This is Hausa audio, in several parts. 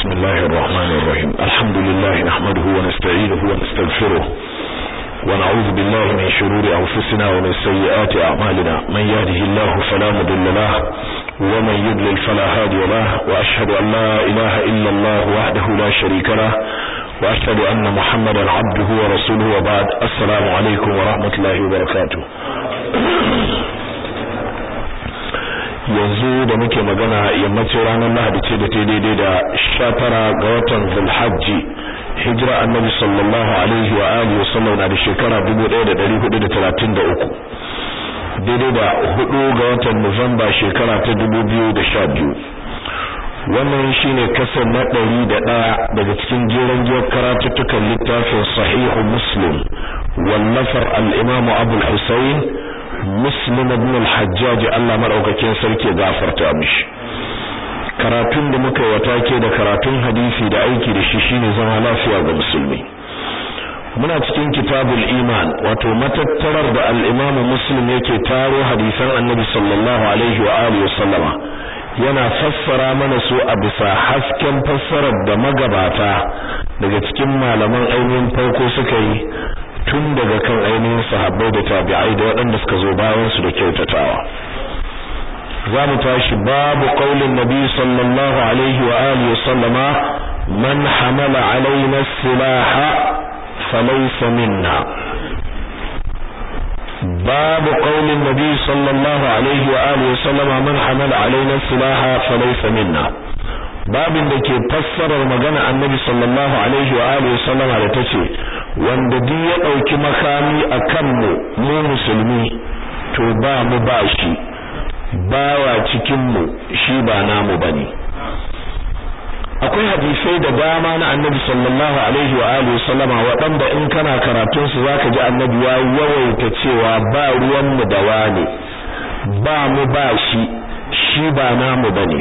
بسم الله الرحمن الرحيم الحمد لله نحمده ونستعينه ونستغفره ونعوذ بالله من شرور أنفسنا ومن سيئات أعمالنا من يهده الله فلا مضل له ومن يضلل فلا هادي له وأشهد أن لا إله إلا الله وحده لا شريك له وأشهد أن محمدا عبده ورسوله وبعد السلام عليكم ورحمة الله وبركاته yanzu da muke magana yammacin ranar lahadi ce da ta daidai da sha tara ga watan zulhajji hijira annabi sallallahu alaihi wa alihi wasallam na da shekara 1433 daidai da hudu ga watan nuwamba shekara ta 2012 wannan shine kasar na ɗari da ɗaya daga cikin jeren jiyar karatuttukan littafin sahihu muslim wallafar al-imamu abul husayn muslim ibn al-hajjaj Allah madaukakin sarki gafarta mishi karatun da muka wata ke da karatun hadisi da aiki da shi shine zama lafiya ga musulmi muna cikin kitabul iman wato matattarar da al-imamu muslim yake taro hadisan annabi sallallahu alaihi wa alihi wasallama yana fassara mana su a bisa hasken fassarar da magabata daga cikin malaman ainihin farko suka yi tun daga kan ainihin sahabbai da tabi'ai da waɗanda suka zo bayan su da kyautatawa za mu tashi babu qaulin nabi sallallahu alaihi wa alihi sallama man hamala alaina silaha falaysa minna babu qaulin nabi sallallahu alaihi wa alihi sallama man hamala alaina silaha falaysa minna babin da ke fassarar magana annabi sallallahu alaihi wa alihi sallama da tace wanda duk ya dauki makami akan mu mu musulmi to ba mu ba shi bawa cikin mu shi ba namu bane akwai hadisai da dama na annabi sallallahu alaihi wa alihi sallama waɗanda in kana karatun su zaka ji annabi ya yawaita cewa ba ruwan mu da wane ba mu ba shi shi ba namu bane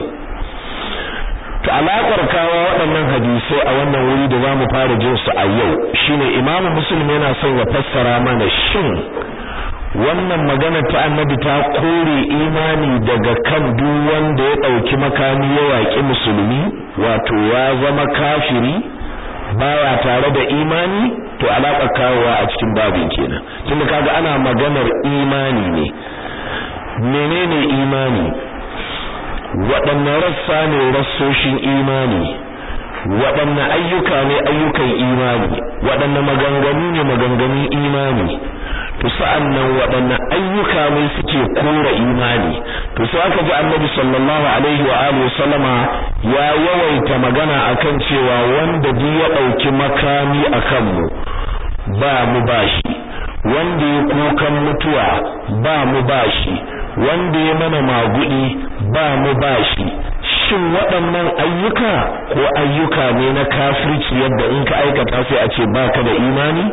to alaƙar kawo waɗannan hadisai a wannan wuri da zamu fara jin su a yau shine imamu muslim yana son ya fassara mana shin wannan magana ta annabi ta kore imani daga kan duk wanda ya ɗauki makami ya yaƙi musulmi wato ya zama kafiri baya tare da imani to alaƙar kawowa a cikin babin kenan tunda kaga ana maganar imani ne menene imani waɗanne rassa ne rassoshin imani waɗanne ayyuka ne ayyukan imani waɗanne maganganu ne maganganun imani to sa'an nan waɗanne ayyuka ne suke kora imani to sai aka ji annabi sallallahu alaihi wa alihi sallama ya yawaita magana akan cewa wanda duk ya ɗauki makami akan mu ba mu bashi wanda ya kukan mutuwa ba mu bashi wanda ya mana magudi ba mu bashi shin waɗannan ayyuka ko ayyuka ne na kafirci yadda in ka aikata sai a ce baka da imani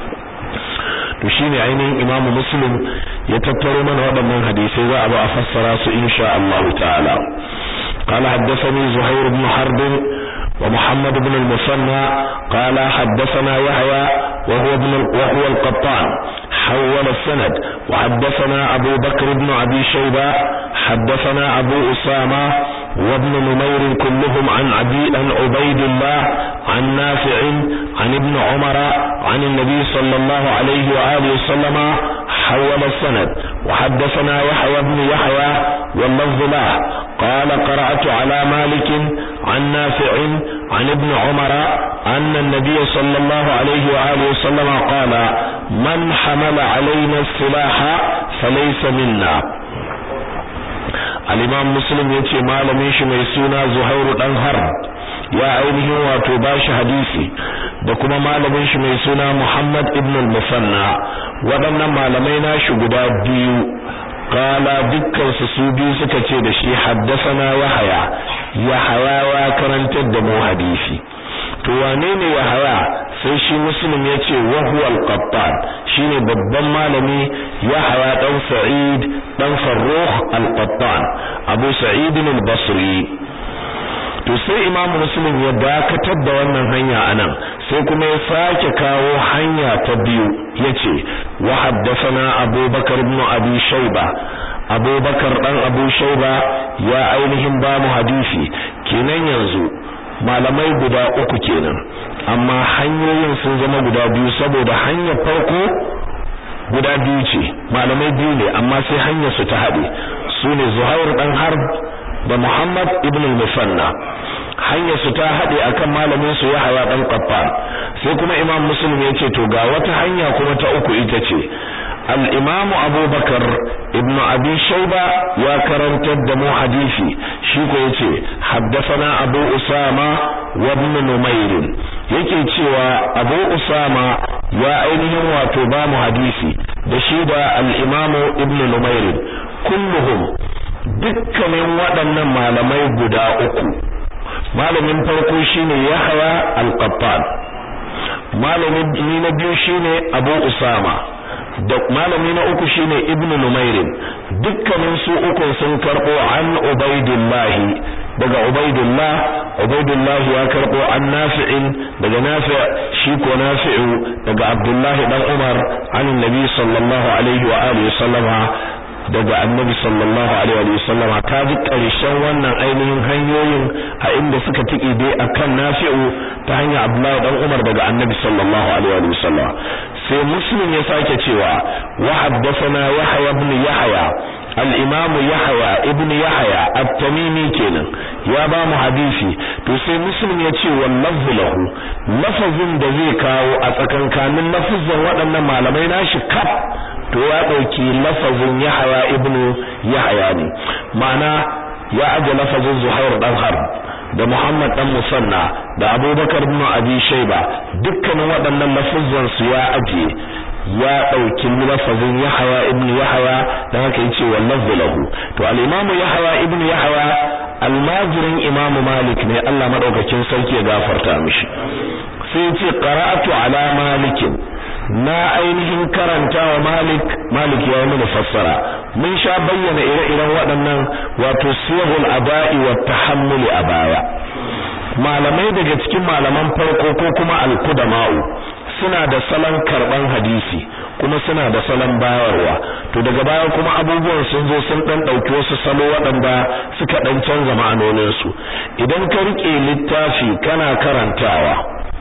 to shine ainihin Imam Muslim ya tattaro mana waɗannan hadisai za a ba a fassara su insha Allah ta'ala قال حدثني زهير بن حرب ومحمد بن المثنى قال حدثنا يحيى وهو ابن وهو القطان حول السند وحدثنا أبو بكر بن أبي شيبة حدثنا أبو أسامة وابن نمير كلهم عن عبي عن عبيد الله عن نافع عن ابن عمر عن النبي صلى الله عليه وآله وسلم حول السند وحدثنا يحيى بن يحيى واللفظ له قال قرأت على مالك عن نافع عن ابن عمر أن النبي صلى الله عليه وآله وسلم قال من حمل علينا السلاح فليس منا al-imam muslim yace malamin shi mai suna zuhairu dan harb ya ainihin wato bashi hadisi da kuma malamin shi mai suna muhammad ibn al-musanna waɗannan malamai nashi guda biyu qala dukkan su su biyu suka ce da shi haddathana yahya yahya ya karantar da mu hadisi to wane ne yahya sai shi muslim yace wa huwa al-qattan shine babban malami yahya dan sa'id dan farrukh al-qattan abu sa'id al-basri to sai imamu muslim ya dakatar da wannan hanya anan sai kuma ya sake kawo hanya ta biyu yace wa haddathana abubakar ibn abi shayba abubakar dan abu shayba ya ainihin ba mu hadisi kenan yanzu malamai guda uku kenan amma hanyoyin sun zama guda biyu saboda hanyar farko guda biyu ce malamai biyu ne amma sai hanyar su ta haɗe su ne Zuhair dan Harb da Muhammad ibn al-Musanna hanyar su ta haɗe akan malamin su Yahya dan Qaffar sai kuma Imam Muslim ya ce to ga wata hanya kuma ta uku ita ce al-Imam Abu Bakar ibn Abi Shayba ya karantar da mu hadisi shi ko yace haddathana Abu Usama wa ibn Numair yake cewa Abu Usama ya ainihin wato ba mu hadisi da shi da al-Imam ibn Numair kulluhum dukkanin waɗannan malamai guda uku malamin farko shine Yahya al-Qattan malamin ni na biyu shine Abu Usama da malami na uku shine Ibn Numair dukkanin su uku sun karbo an Ubaidillah daga Ubaidillah Ubaidillah ya karbo an Nafi'in daga Nafi' shi ko Nafi'u daga Abdullah dan Umar an Nabi sallallahu alaihi wa alihi sallama daga annabi sallallahu alaihi wa sallama ta ji karshen wannan ainihin hanyoyin a inda suka tiki dai akan nafi'u ta hanyar Abdullahi dan Umar daga annabi sallallahu alaihi wa sallama sai muslim ya sake cewa wa haddathana Yahya ibn Yahya al-Imam Yahya ibn Yahya at-Tamimi kenan ya ba mu hadisi to sai muslim ya ce wallahu lahu lafazin da zai kawo a tsakankanin lafazin waɗannan malamai nashi kaf to ya dauki lafazin Yahya ibn Yahya ne ma'ana ya aje lafazin Zuhair dan Harb da Muhammad dan Musanna da Abubakar ibn Abi Shayba dukkanin waɗannan lafazan su ya aje ya dauki lafazin Yahya ibn Yahya dan haka yace wallahu lahu to al-Imam Yahya ibn Yahya almajirin Imam Malik ne Allah madaukakin sarki ya gafarta mishi sai yace qara'atu ala malikin na ainihin karanta wa Malik Malik ya mana fassara mun sha bayyana ire-iren waɗannan wato siyahul aba'i wa tahammuli a baya malamai daga cikin malaman farko ko kuma al-qudama'u suna da salon karban hadisi kuma suna da salon bayarwa to daga baya kuma abubuwan sun zo sun dan dauki wasu salo waɗanda suka dan canza ma'anonin su idan ka rike littafi kana karantawa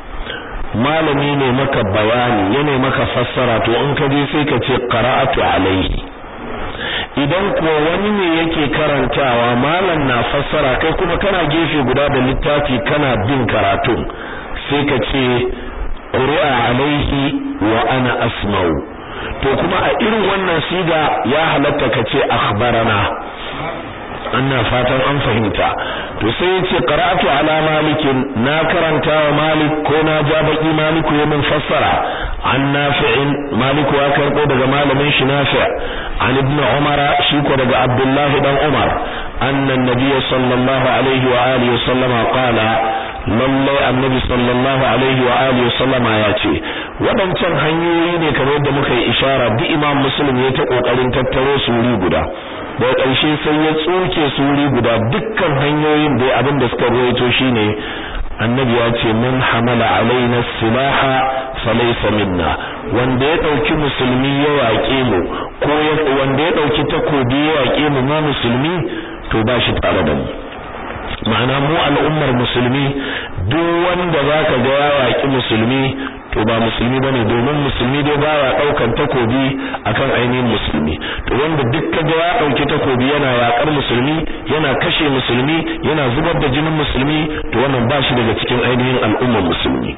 malami ne maka bayani yana maka fassara to in ka je sai ka ce qara'atu alaihi idan ko wani ne yake karantawa malam na fassara kai kuma kana gefe guda da littafi kana bin karatun sai ka ce qur'a alaihi wa ana asma'u to kuma a irin wannan siga ya halatta ka ce akhbarana ana fatan an fahimta to sai yace qara'atu ala malikin na karanta wa malik ko na ja baki maliku ya min fassara an nafi'in maliku ya karbo daga malamin shi nafi' an ibn umara shi ko daga abdullahi dan umar anna an-nabiy sallallahu alaihi wa alihi sallama qala lalle annabi sallallahu alaihi wa alihi sallama ya ce wadancan hanyoyi ne kamar yadda muka yi ishara duk imam muslim ya ta kokarin tattaro su wuri guda daga ƙarshe sai ya tsoke su wuri guda dukkan hanyoyin da abin da suka ruwaito shine annabi ya ce man hamala alaina silaha falaysa minna wanda ya dauki musulmi ya waƙe mu ko wanda ya dauki takobi ya waƙe mu mu musulmi to ba shi tare da mu ma'ana mu al'ummar musulmi duk wanda zaka ga ya waƙi musulmi to ba musulmi bane domin musulmi dai baya daukan takobi akan ainihin musulmi to wanda duk kaga ya dauki takobi yana yakar musulmi yana kashe musulmi yana zubar da jinin musulmi to wannan ba shi daga cikin ainihin al'ummar musulmi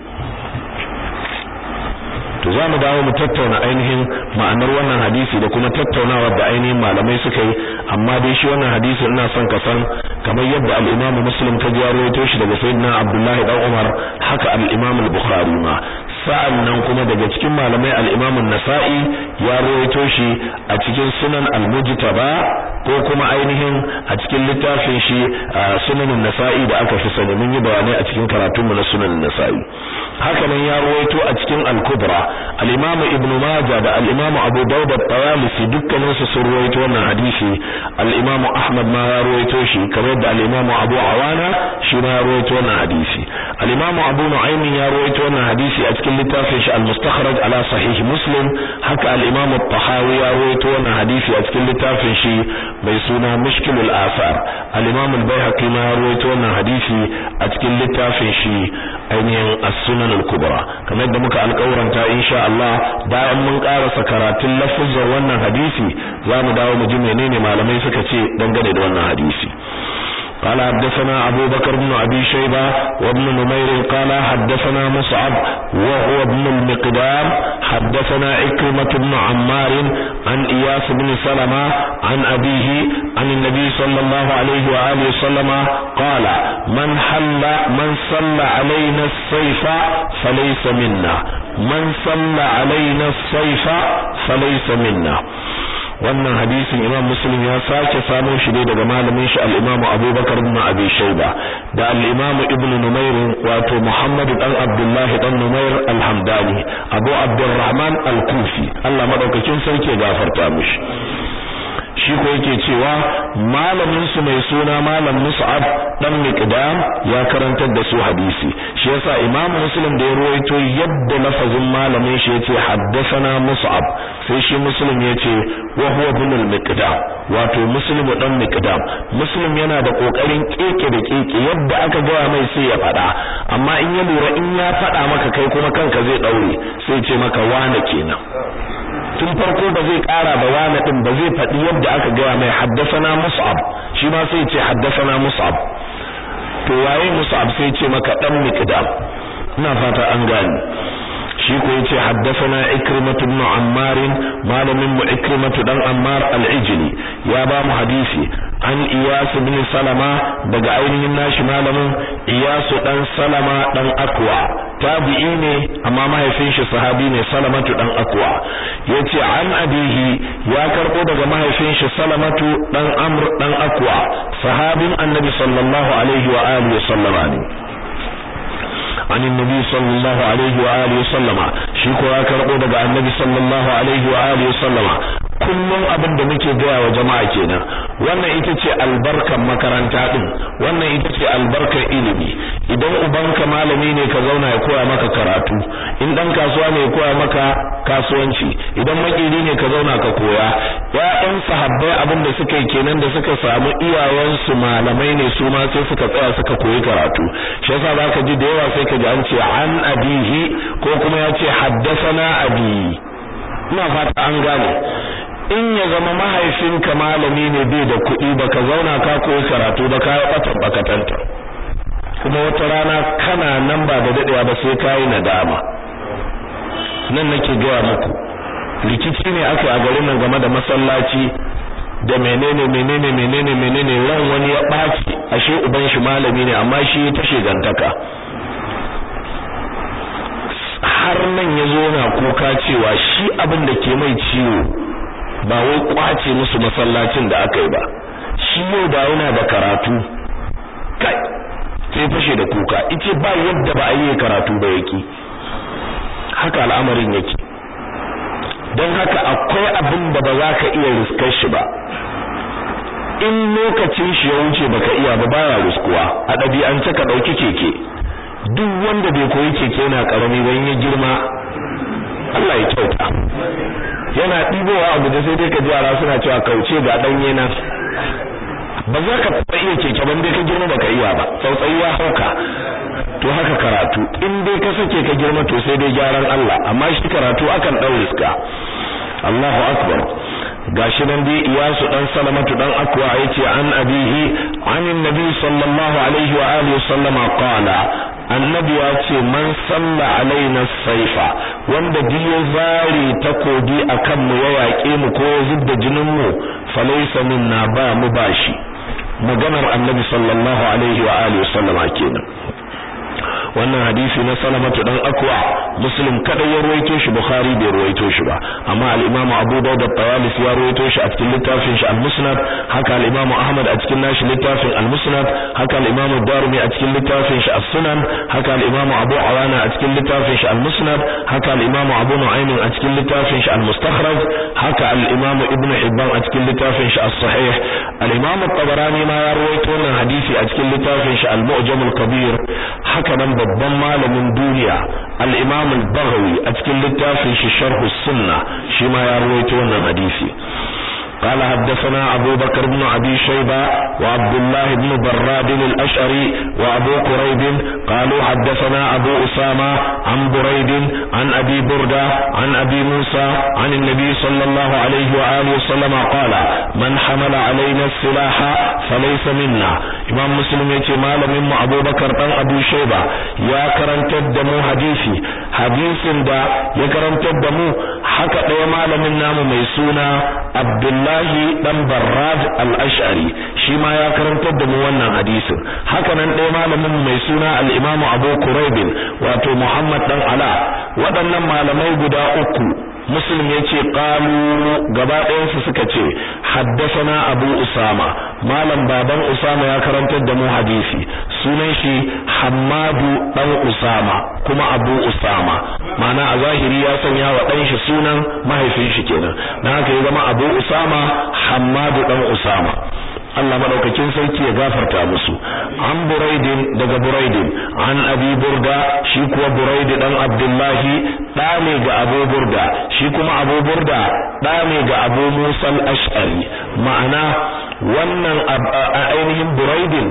to za mu dawo mu tattauna ainihin ma'anar wannan hadisi da kuma tattaunawa da ainihin malamai suka yi amma dai shi wannan hadisi ina son ka san kamar yadda al-Imam Muslim ta ya rawaito shi daga Sayyidina Abdullah dan Umar haka al-Imam al-Bukhari ma sa'an nan kuma daga cikin malamai al-Imam an-Nasa'i ya rawaito shi a cikin Sunan al-Mujtaba ko kuma ainihin a cikin littafin shi Sunan an-Nasa'i da aka fi sani mun yi bayanai a cikin karatunmu na Sunan an-Nasa'i haka nan ya rawaito a cikin al-Kubra al-Imam Ibn Majah da al-Imam Abu Dawud at-Tayalisi dukkanin su sun rawaito wannan hadisi al-Imam Ahmad ma ya rawaito shi kamar da al-Imam Abu Awana shi ma ya rawaito wannan hadisi al-Imam Abu Nu'aym ya rawaito wannan hadisi a cikin littafin shi al-Mustakhraj ala Sahih Muslim haka al-Imam at-Tahawi ya rawaito wannan hadisi a cikin littafin shi mai suna Mushkilul Athar al-Imam al-Baihaqi ma ya rawaito wannan hadisi a cikin cikin littafin shi ainihin as-sunan al-kubra kamar da muka alƙawaranta insha Allah bayan mun karasa karatun lafuzan wannan hadisi za mu dawo mu ji menene malamai suka ce dangane da wannan hadisi قال حدثنا أبو بكر بن أبي شيبة وابن نمير قال حدثنا مصعب وهو ابن المقدام حدثنا عكرمة بن عمار عن إياس بن سلمة عن أبيه عن النبي صلى الله عليه وآله وسلم قال من حل من صلى علينا السيف فليس منا من صلى علينا السيف فليس منا wannan hadisin imam muslim ya sake samun shi ne daga malamin shi al-imamu abubakar ibn abi shayba da al-imamu ibn numair wato muhammad dan abdullahi dan numair al-hamdani abu abdurrahman al-kufi Allah madaukakin sarki gafarta mishi shi ko yake cewa malamin su mai suna malam Mus'ab dan Miqdam ya karantar da su hadisi shi yasa Imam Muslim da ya ruwaito yadda lafazin malamin shi yace haddathana Mus'ab sai shi Muslim yace wa huwa ibn al-Miqdam wato Muslim dan Miqdam Muslim yana da kokarin keke da keke yadda aka gaya mai sai ya fada amma in ya lura in ya fada maka kai kuma kanka zai daure sai ce maka wane kenan tun farko ba zai kara da wani din ba zai faɗi yadda aka gaya mai haddasana mus'ab shi ma sai ce haddasana mus'ab to waye mus'ab sai ce maka dan miqdam ina fata an gani shi ko yace haddasana ikrimatu ibn ammar malamin mu ikrimatu dan ammar al-ijli ya ba mu hadisi an iyas ibn salama daga ainihin nashi malamin iyas dan salama dan akwa tabi'i ne amma mahaifin shi sahabi ne salamatu dan akwa yace an abihi ya karbo daga mahaifin shi salamatu dan amr dan akwa sahabin annabi sallallahu alaihi wa alihi sallama ne عن النبي صلى الله عليه وآله وسلم شيكو ya karbo daga annabi sallallahu alaihi wa alihi wasallam kullum abin da muke gaya wa jama'a kenan wannan ita ce albarkan makaranta din wannan ita ce albarkar ilimi idan ubanka malami ne ka zauna ya koya maka karatu in dan kasuwa ne ya koya maka kasuwanci idan makiri ne ka zauna ka koya ya'yan sahabbai abin da suka yi kenan da suka samu iyayensu malamai ne su ma sai suka tsaya suka koyi karatu shi yasa zaka ji da yawa sai ka ji an ce an abihi ko kuma ya ce haddasana abi ina fata an gane in ya zama mahaifinka malami ne bai da kuɗi baka zauna ka koyi karatu ba ka yi ɓatan bakatanta kuma wata rana kana nan ba da daɗewa ba sai ka yi nadama nan nake gaya muku rikici ne aka a garin nan game da masallaci da menene menene menene menene ran wani ya ɓaci ashe uban shi malami ne amma shi ta shegantaka har nan ya zo na kuka cewa shi abin da ke mai ciwo ba wai kwace musu masallacin da aka yi ba shi yau da yana da karatu kai sai fashe da kuka ice ba yadda ba a yi karatu ba yake haka al'amarin yake don haka akwai abin da ba za ka iya riskar shi ba in lokacin shi ya wuce baka iya ba baya riskuwa a ɗabi'ance ka ɗauki keke duk wanda bai koyi keke yana karami ba in ya girma Allah ya kyauta yana ɗibowa a guje sai dai ka ji yara suna cewa kauce ga ɗanye na ba za ka taɓa iya keke ban dai ka girma baka iya ba tsautsayi ya hauka to haka karatu in dai ka sake ka girma to sai dai gyaran Allah amma shi karatu akan ɗau riska Allahu akbar gashi nan dai iyasu dan salamatu dan akwa yace an abihi anin nabi sallallahu alaihi wa alihi sallama qala annabi ya ce man salla alaina saifa wanda biyo zari takobi akan mu ya yaƙe mu ko zubda jinin mu falaysa minna ba mu bashi maganar annabi sallallahu alaihi wa alihi sallama kenan wannan hadisi na salamatu dan akwa muslim kada ya ruwaito shi bukhari bai ruwaito shi ba amma al-imam abu dawud at-tawalisi ya ruwaito shi a cikin littafin shi al-musnad haka al-imam ahmad a cikin nashi littafin al-musnad haka al-imam ad-darimi a cikin littafin shi as-sunan haka al-imam abu awana a cikin littafin shi al-musnad haka al-imam abu nu'aym a cikin littafin shi al-mustakhraj haka al-imam ibn hibban a cikin littafin shi as-sahih al-imam at-tabarani ma ya ruwaito wannan hadisi a cikin littafin shi al-mu'jam al-kabir haka nan babban malamin duniya al-Imam al-Baghawi a cikin littafin shi Sharh sunna shi ma ya rawaito wannan hadisi قال حدثنا أبو بكر بن أبي شيبة وعبد الله بن براد الأشعري وأبو قريب قالوا حدثنا أبو أسامة عن بريد عن أبي بردة عن أبي موسى عن النبي صلى الله عليه وآله وسلم قال من حمل علينا السلاح فليس منا إمام مسلم يتي مال من أبو بكر بن أبو شيبة يا كرن تدمو حديثي حديث دا يا كرن تدمو حكا ɗaya malamin namu mai suna Abdullahi dan Barrad al-Ash'ari shi ma ya karantar da mu wannan hadisin haka nan ɗaya malamin mai suna al-Imam Abu Quraib wato Muhammad dan Ala waɗannan malamai guda uku muslim yace qalu gaba ɗayansu suka ce haddathana abu usama malam baban usama ya karantar da mu hadisi sunan shi hammadu dan usama kuma abu usama ma'ana a zahiri ya sanya wa dan shi sunan mahaifin shi kenan dan haka ya zama abu usama hammadu dan usama Allah madaukakin sarki ya gafarta musu an buraidin daga buraidin an abi burda shi kuwa buraidi dan abdullahi da ne ga abu burda shi kuma abu burda da ne ga abu musa al-ash'ari ma'ana wannan ainihin buraidin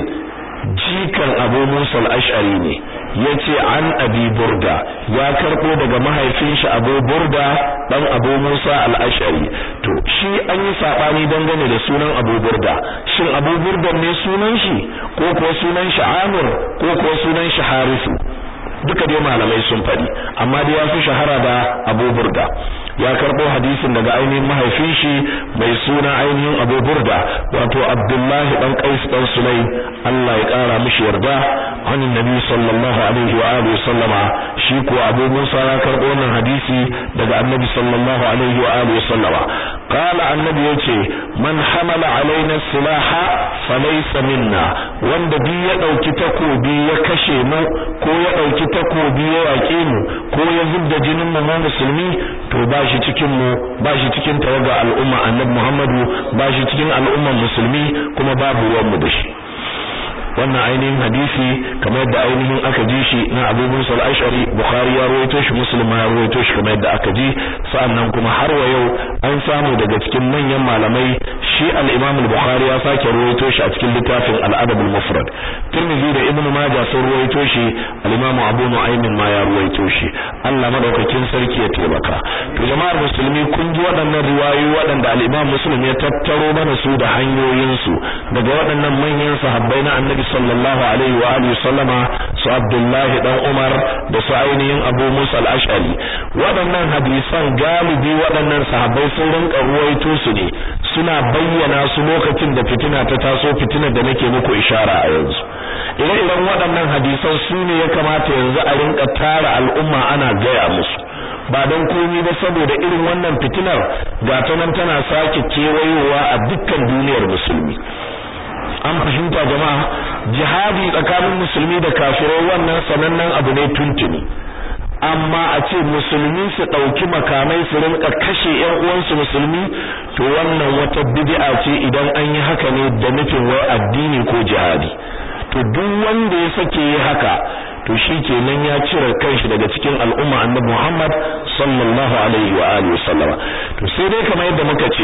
jikan abu musa al-ash'ari ne yace an abi burda ya karbo daga mahaifin shi abu burda dan abu musa al-ash'ari to shi an yi sabani dangane da sunan abu burda shin abu burda ne sunan shi ko kuwa sunan shi amir ko kuwa sunan shi harisu duka dai malamai sun faɗi amma dai ya fi shahara da abu burda ya karbo hadisin daga ainihin mahaifin shi mai suna ainihin Abu Burda wato Abdullahi dan Qais dan Sulaim Allah ya kara mishi yarda an Nabi sallallahu alaihi wa alihi sallama shi ko Abu Musa ya karbo wannan hadisi daga Annabi sallallahu alaihi wa alihi sallama qala annabi yace man hamala alaina silaha falaysa minna wanda bi ya dauki takobi ya kashe mu ko ya dauki takobi ya yake mu ko ya zubda jinin mu musulmi to ba shi cikin mu ba shi cikin tawaga al'umma annabi Muhammadu ba shi cikin al'umman musulmi kuma babu ruwan mu da shi wannan ainihin hadisi kamar yadda ainihin aka ji shi na Abu Musa al-Ash'ari Bukhari ya rawaito shi Muslim ya rawaito shi kamar yadda aka ji sa'annan kuma har wa yau an samu daga cikin manyan malamai shi al-Imam al-Bukhari ya sake rawaito shi a cikin littafin al-Adab al-Mufrad Tirmidhi da Ibn Majah sun rawaito shi al-Imam Abu Nu'aym ma ya rawaito shi Allah madaukakin sarki ya taimaka to jama'ar musulmi kun ji waɗannan riwayoyi waɗanda al-Imam Muslim ya tattaro mana su da hanyoyin su daga waɗannan manyan sahabbai na Annabi sallallahu alaihi wa alihi sallama su Abdullahi dan Umar da su ainihin Abu Musa al-Ash'ari waɗannan hadisan galibi waɗannan sahabbai sun rinka ruwaito su ne suna bayyana su lokacin da fitina ta taso fitinar da nake muku ishara a yanzu ire-iren waɗannan hadisan su ne ya kamata yanzu a rinka tara al'umma ana gaya musu ba don komi ba saboda irin wannan fitinar ga ta nan tana sake kewayowa a dukkan duniyar musulmi an fahimta jama'a jihadi tsakanin musulmi da kafirai wannan sanannen abu ne tuntuni amma a ce musulmi su ɗauki makamai su rinka kashe ƴan uwansu musulmi to wannan wata bid'a ce idan an yi haka ne da nufin wai addini ko jihadi to duk wanda ya sake yi haka to shi kenan ya cire kanshi daga cikin al'umma annabi Muhammad sallallahu alaihi wa alihi wasallama to sai dai kamar yadda muka ce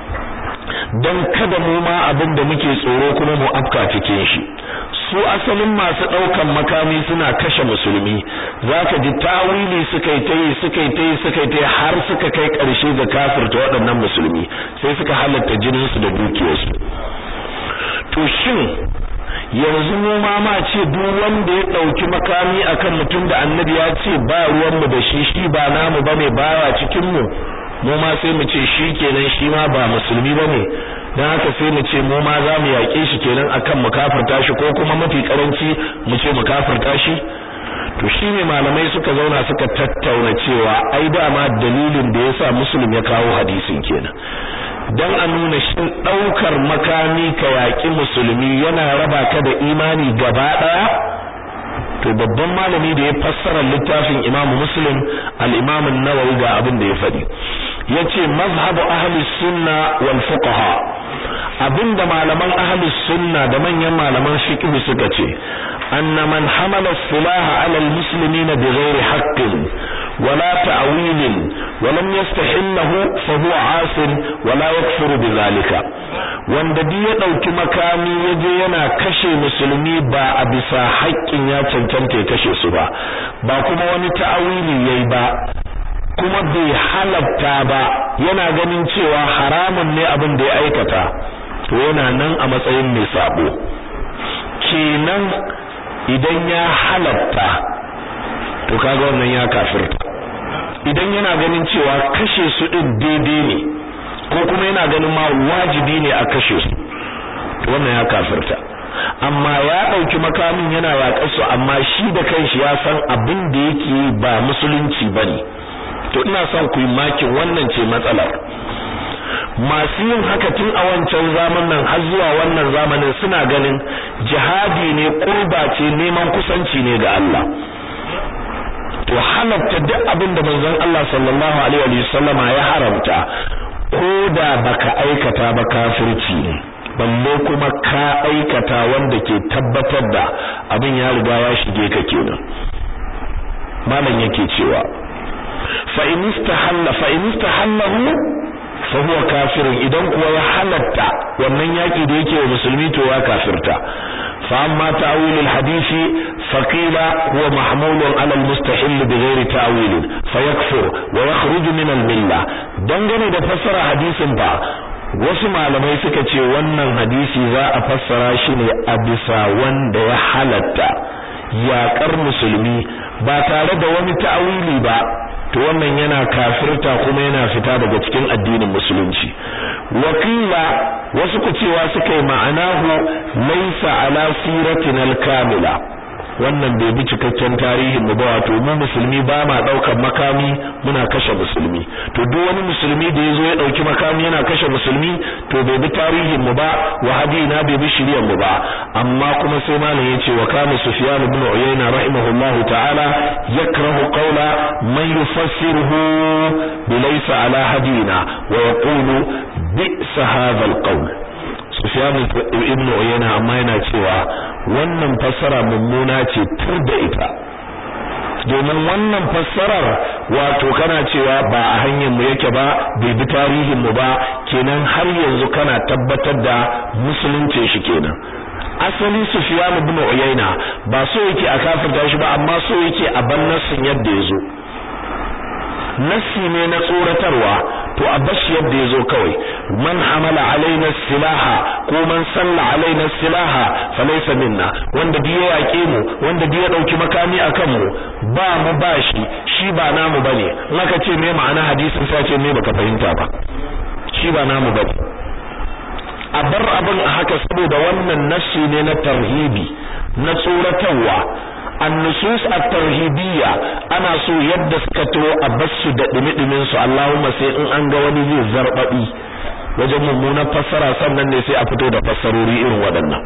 dan kada mu ma abin da muke tsoro kuma mu afka cikin shi su asalin masu daukan makami suna kashe musulmi zaka ji tawili suka yi tayi suka yi tayi suka yi tayi har suka kai karshe ga kafirta waɗannan musulmi sai suka halatta jinin su da dukiyarsu to shin yanzu mu ma ma ce duk wanda ya dauki makami akan mutum da annabi ya ce ba ruwan mu da shi shi ba namu bane baya cikin mu mu ma sai mu ce shi kenan shi ma ba musulmi bane dan haka sai mu ce mu ma za mu yaƙe shi kenan akan mu kafirta shi ko kuma mafi karanci mu ce mu kafirta shi to shine malamai suka zauna suka tattauna cewa ai dama dalilin da yasa muslim ya kawo hadisin kenan dan a nuna shin daukar makami ka yaƙi musulmi yana raba ka da imani gaba daya to babban malami da ya fassara littafin Imam Muslim al-Imam an-Nawawi ga abin da ya faɗi yace mazhabu ahli sunna wal fuqaha abinda malaman ahli sunna da manyan malaman fiqh suka ce anna man hamala silaha ala al-muslimina bighairi haqqin wala ta'wilin ولم يستحله فهو عاص ولا يكفر بذلك wanda duk ya dauki makami yaje yana kashe musulmi ba a bisa haƙƙin ya cancanta ya kashe su ba ba kuma wani ta'awili yayi ba kuma bai halatta ba yana ganin cewa haramun ne abin da ya aikata to yana nan a matsayin mai sabo kenan idan ya halatta to kaga wannan ya kafirta idan yana ganin cewa kashe su din daidai ne ko kuma yana ganin ma wajibi ne a kashe su to wannan ya kafirta amma ya dauki makamin yana yaƙar su amma shi da kanshi ya san abin da yake ba musulunci bane to ina son ku yi makin wannan ce matsalar masu yin haka tun a wancan zamanin har zuwa wannan zamanin suna ganin jihadi ne kurba ce neman kusanci ne ga Allah to halatta duk abin da manzon Allah sallallahu alaihi wa sallama ya haramta ko da baka aikata ba kafirci ne balle kuma ka aikata wanda ke tabbatar da abin ya riga ya shige ka kenan malam yake cewa fa in istahalla fa in istahallahu fa huwa kafirun idan kuwa ya halatta wannan yaki da yake wa musulmi to ya kafirta fa amma ta'wil al-hadith fa qila huwa mahmul ala al-mustahill bighairi ta'wil fa yakfur wa yakhruj min al-milla dangane da fassara hadisin ba wasu malamai suka ce wannan hadisi za a fassara shi ne a bisa wanda ya halatta yaƙar musulmi ba tare da wani ta'awili ba to wannan yana kafirta kuma yana fita daga cikin addinin musulunci wakila wasu ku cewa suka yi ma'anahu laisa ala siratin al-kamila wannan bai bi cikakken tarihin mu ba wato mu musulmi ba ma daukar makami muna kashe musulmi to duk wani musulmi da yazo ya dauki makami yana kashe musulmi to bai bi tarihin mu ba wa hadina bai bi shiriyar mu ba amma kuma sai malam yace wa kana sufyan ibn uyayna rahimahullahu ta'ala yakrahu qawla man yufassiruhu bilaysa ala hadina wa yaqulu bi'sa hadha al-qawl Sufyan ibn Uyayna amma yana cewa wannan fassara mummuna ce tur da ita domin wannan fassarar wato kana cewa ba a hanyar mu yake ba bai bi tarihin mu ba kenan har yanzu kana tabbatar da musulunci shi kenan asali Sufyan ibn Uyayna ba so yake a kafirta shi ba amma so yake a bannasin yadda yazo nassi ne na tsoratarwa to a bashi yadda yazo kawai man hamala alaina silaha ko man salla alaina silaha falaysa minna wanda biye yake mu wanda biye dauki makami akan mu ba mu bashi shi ba namu bane in aka ce me ma'ana hadisin sai ce me baka fahimta ba shi ba namu bane a bar abin a haka saboda wannan nassi ne na tarhibi na tsoratarwa annusus at-tarhibiyya ana so yadda suka turo a basu da dumi-dumin su Allahumma sai in an ga wani zai zarbabi wajen mummunan fassara sannan ne sai a fito da fassarori irin waɗannan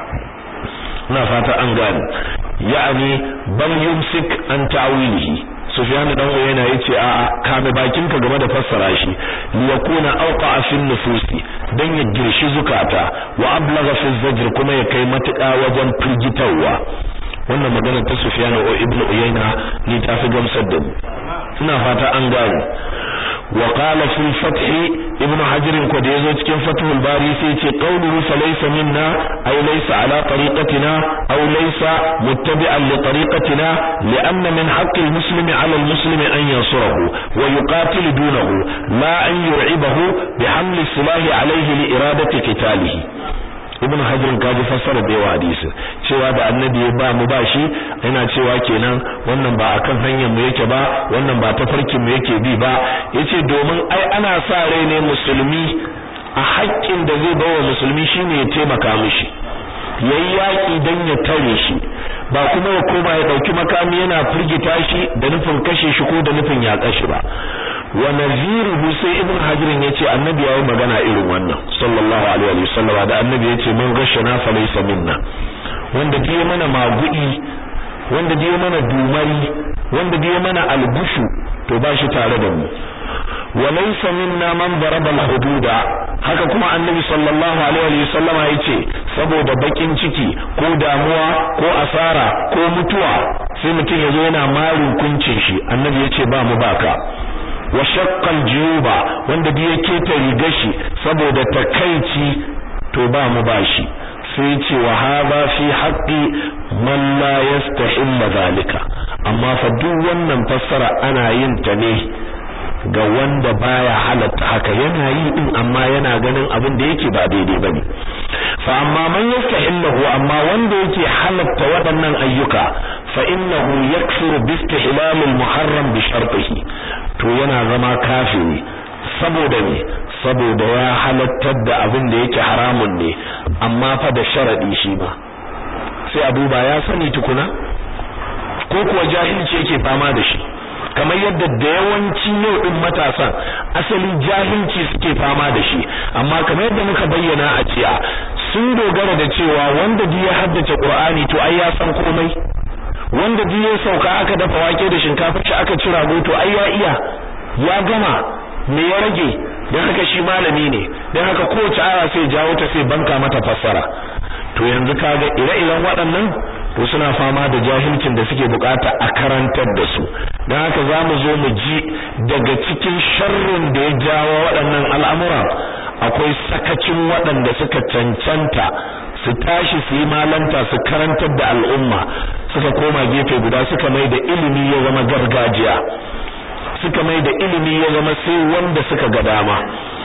ina fata an gane ya'ani bal yumsik an ta'wilihi Sufyan dan yana yace a'a kame bakinka game da fassara shi li yakuna awqa fi nufusi dan ya girshi zukata wa ablagha fi zajr kuma ya kai matuƙa wajen firgitarwa wannan magana ta Sufyan o Ibn Uyayna ni ta fi gamsar da mu ina fata an gane wa qala fi fath Ibn Hajar ko da yazo cikin Fathul Bari sai ce qawluhu fa laysa minna ay laysa ala tariqatina aw laysa muttabi'an li tariqatina li'anna min haqqi al-muslimi 'ala al-muslimi an yansurahu wa yuqatil dunahu la an yur'ibahu bi hamli silahi 'alayhi li iradati qitalihi ibn hajar kaji fassara da yawa hadisi cewa da annabi ya ba mu ba shi yana cewa kenan wannan ba akan hanyar mu yake ba wannan ba tafarkin mu yake bi ba yace domin ai ana sa rai ne musulmi a haƙƙin da zai bawa musulmi shine ya taimaka mishi yayi yaki dan ya tare shi ba kuma ya koma ya dauki makami yana firgita shi da nufin kashe shi ko da nufin ya kashe ba wa naziruhu sai ibn hajar yace annabi yayi magana irin wannan sallallahu alaihi wa sallam da annabi yace man gashana fa laysa minna wanda biye mana magudi wanda biye mana dumari wanda biye mana algushu to ba shi tare da mu wa laysa minna man daraba al-hududa haka kuma annabi sallallahu alaihi wa sallama yace saboda bakin ciki ko damuwa ko asara ko mutuwa sai mutum yazo yana marin kuncin shi annabi yace ba mu baka wa shaqqal juyuba wanda da yake ta riga shi saboda takaici to ba mu bashi sai ce wa hadha fi haqqi man la yastahilla zalika amma fa duk wannan fassara ana yin ta ne ga wanda baya halatta haka yana yi din amma yana ganin abin da yake ba daidai bane fa amma man yastahillahu amma wanda yake halatta waɗannan ayyuka fa innahu yakfuru bi istihlal al-muharram bi shartihi to yana zama kafiri saboda ne saboda ya halattar da abin da yake haramun ne amma fa da sharadi shi ma sai a duba ya sani tukuna ko kuwa jahilci yake fama da shi kamar yadda da yawanci yau din matasan asali jahilci suke fama da shi amma kamar yadda muka bayyana a jiya sun dogara da cewa wanda duk ya haddace Qur'ani to ai ya san komai wanda duk ya sauka aka dafa wake da shinkafa shi aka ci rago to ai ya iya ya gama me ya rage dan haka shi malami ne dan haka kowace aya sai jawo ta sai banka mata fassara to yanzu kaga ire-iren waɗannan to suna fama da jahilcin da suke bukata a karantar da su don haka za mu zo mu ji daga cikin sharrin da ya jawo waɗannan al'amura akwai sakacin waɗanda suka cancanta su tashi su yi malanta su karantar da al'umma suka koma gefe guda suka mai da ilimi ya zama gargajiya suka mai da ilimi ya zama sai wanda suka ga dama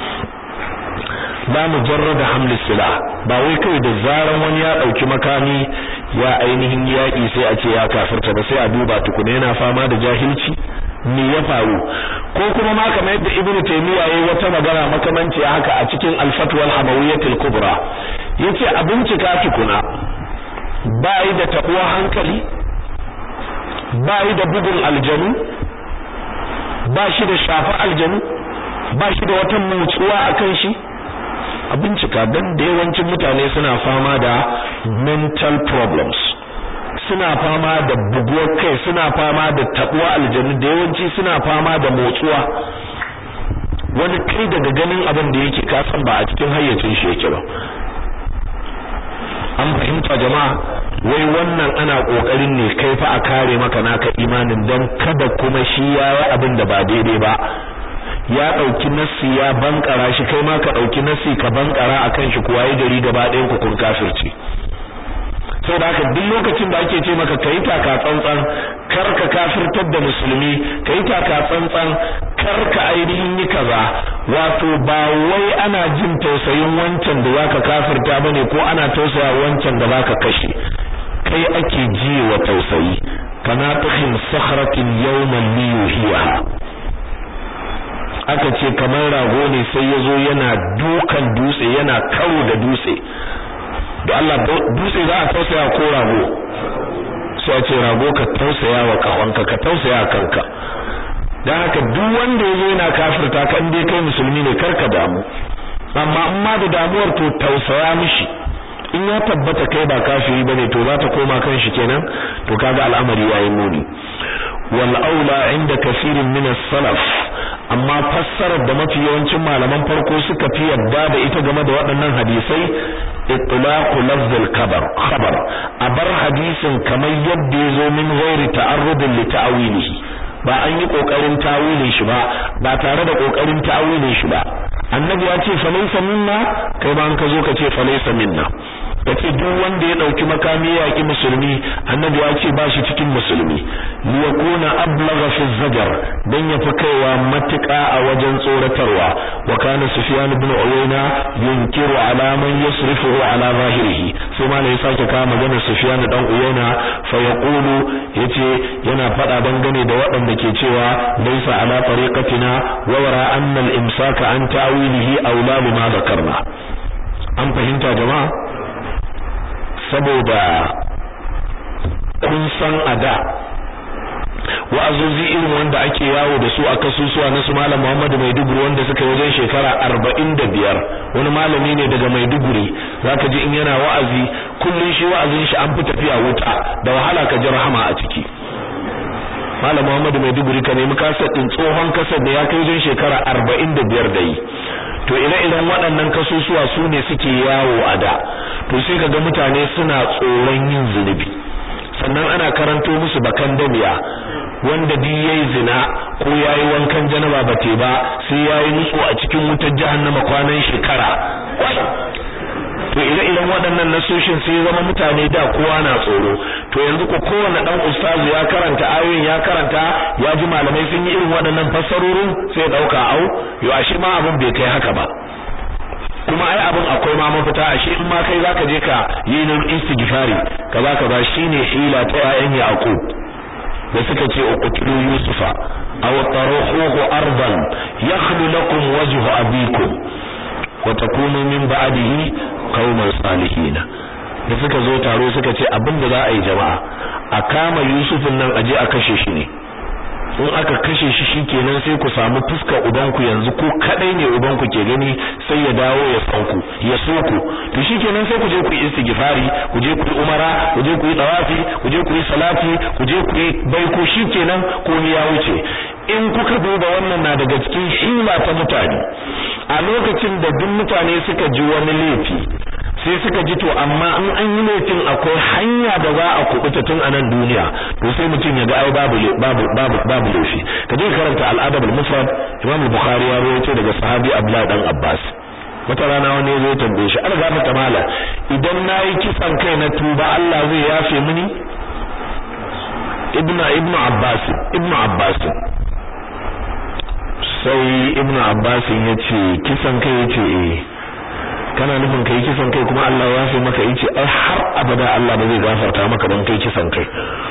ba mu jarrada hamli sila ba wai kai da zaran wani ya dauki makami ya ainihin yaki sai a ce ya kafirta ba sai a duba tukuna yana fama da jahilci me ya faru ko kuma ma kamar yadda ibnu taymiya yayi wata magana makamanci haka a cikin al-fatwa al-hamawiyyah al-kubra yace a bincika tukuna bai da tabuwa hankali bai da bugun aljanu ba shi da shafa aljanu ba shi da wata mutsuwa akan shi a bincika don da yawancin mutane suna fama da mental problems suna fama da buguwar kai suna fama da tabuwa aljanu da yawanci suna fama da motsuwa wani kai daga ganin abin da yake kasan ba a cikin hayyacin shi yake ba an fahimta jama'a wai wannan ana kokarin ne kai fa a kare maka naka imanin dan kada kuma shi yayi abin da ba daidai ba ya dauki nassi ya bankara shi kai ma ka dauki nassi ka bankara akan shi kuwa yi gari gaba ɗayan ku kun kafirci saboda haka duk lokacin da ake ce maka kai taka tsantsan kar ka kafirtar da musulmi kai taka tsantsan kar ka ainihin yi kaza wato ba wai ana jin tausayin wancan da zaka kafirta bane ko ana tausaya wancan da zaka kashe kai ake ji wa tausayi kana tukhin sakhratin yawman liyuhiha aka ce kamar rago ne sai yazo yana dukan dutse yana karo da dutse da Allah dutse za a tausaya ko rago sai a ce rago ka tausaya wa kawanka ka tausaya kanka dan haka duk wanda yazo yana kafirta ka dai kai musulmi ne karka damu amma in ma da damuwar to tausaya mishi in ya tabbata kai ba kafiri bane to za ta koma kan shi kenan to kaga al'amari yayi muni wal aula inda kaseerin min as-salaf amma fassarar da mafi yawancin malaman farko suka fi yadda da ita game da waɗannan hadisai itlaqu lafz al-khabar khabar a bar hadisin kamar yadda yazo min ghairi ta'arrudin li ta'wilihi ba an yi kokarin tawilin shi ba ba tare da kokarin tawilin shi ba annabi ya ce falaysa minna kai ba an ka zo ka ce falaysa minna kace duk wanda ya dauki makami ya yaki musulmi annabi ya ce ba shi cikin musulmi li yakuna ablagha fi zajar dan ya fi kaiwa matuƙa a wajen tsoratarwa wa kana sufyan ibn uyayna yunkiru ala man yasrifuhu ala zahirihi sai ma ya sake kawo magana sufyan dan uyayna fa yaqulu yace yana fada dangane da waɗanda ke cewa laysa ala tariqatina wa wara anna al-imsaka an ta'wilihi aula bima zakarna an fahimta jama'a saboda kun san a da wa'azozi irin wanda ake yawo da su a kasusuwa na su malam Muhammadu Maiduguri wanda suka wajen shekara arba'in da biyar wani malami ne daga Maiduguri zaka ji in yana wa'azi kullun shi wa'azin shi an fi tafiya wuta da wahala ka ji rahama a ciki malam Muhammadu Maiduguri ka nemi kasar din tsohon kasar da ya kai wajen shekara arba'in da biyar da yi to ire-iren waɗannan kasusuwa su ne suke yawo a da to sai kaga mutane suna tsoron yin zunubi sannan ana karanto musu bakan damiya wanda duk yayi zina ko yayi wankan janaba ba te ba sai yayi nutsu a cikin wutar jahannama kwanan shekara to ire-iren waɗannan nasoshin sai zama mutane da kowa na tsoro to yanzu ko kowanne dan ustazu ya karanta ayoyin ya karanta ya ji malamai sun yi irin waɗannan fassarorin sai dauka au yo ashe ma abin bai kai haka ba kuma ai abin akwai ma mafita ashe in ma kai zaka je ka yi nur istighfari kaza kaza shine hila ta ayan yaqub da suka ce uqtulu yusufa aw taruhu ardan yakhlu lakum wajhu abikum wa takunu min ba'dihi qauman salihin da suka zo taro suka ce abinda za a yi jama'a a kama yusufin nan aje a kashe shi ne in aka kashe shi shikenan sai ku samu fuskar ubanku yanzu ko kadai ne ubanku ke gani sai ya dawo ya san ku ya so ku to shikenan sai ku je ku yi istighfari ku je ku yi umara ku je ku yi tawafi ku je ku yi salati ku je ku yi baiko shikenan ko ni ya wuce in kuka duba wannan na daga cikin hila ta mutane a lokacin da duk mutane suka ji wani laifi sai suka ji to amma in an yi laifin akwai hanya da za a kubuta tun a nan duniya to sai mutum ya ga ai babu babu babu babu laifi ka je karanta al-adab al-mufrad Imam Bukhari ya rawaito daga sahabi Abdullah dan Abbas wata rana wani zai tambaye shi an gafa ta mala idan nayi kisan kai na tuba Allah zai yafe mini ibnu ibnu Abbas ibnu Abbas sai ibnu Abbas yace kisan kai yace eh kana nufin kai kisan kai kuma Allah ya yafe maka yace ai har abada Allah ba zai gafarta maka don kai kisan kai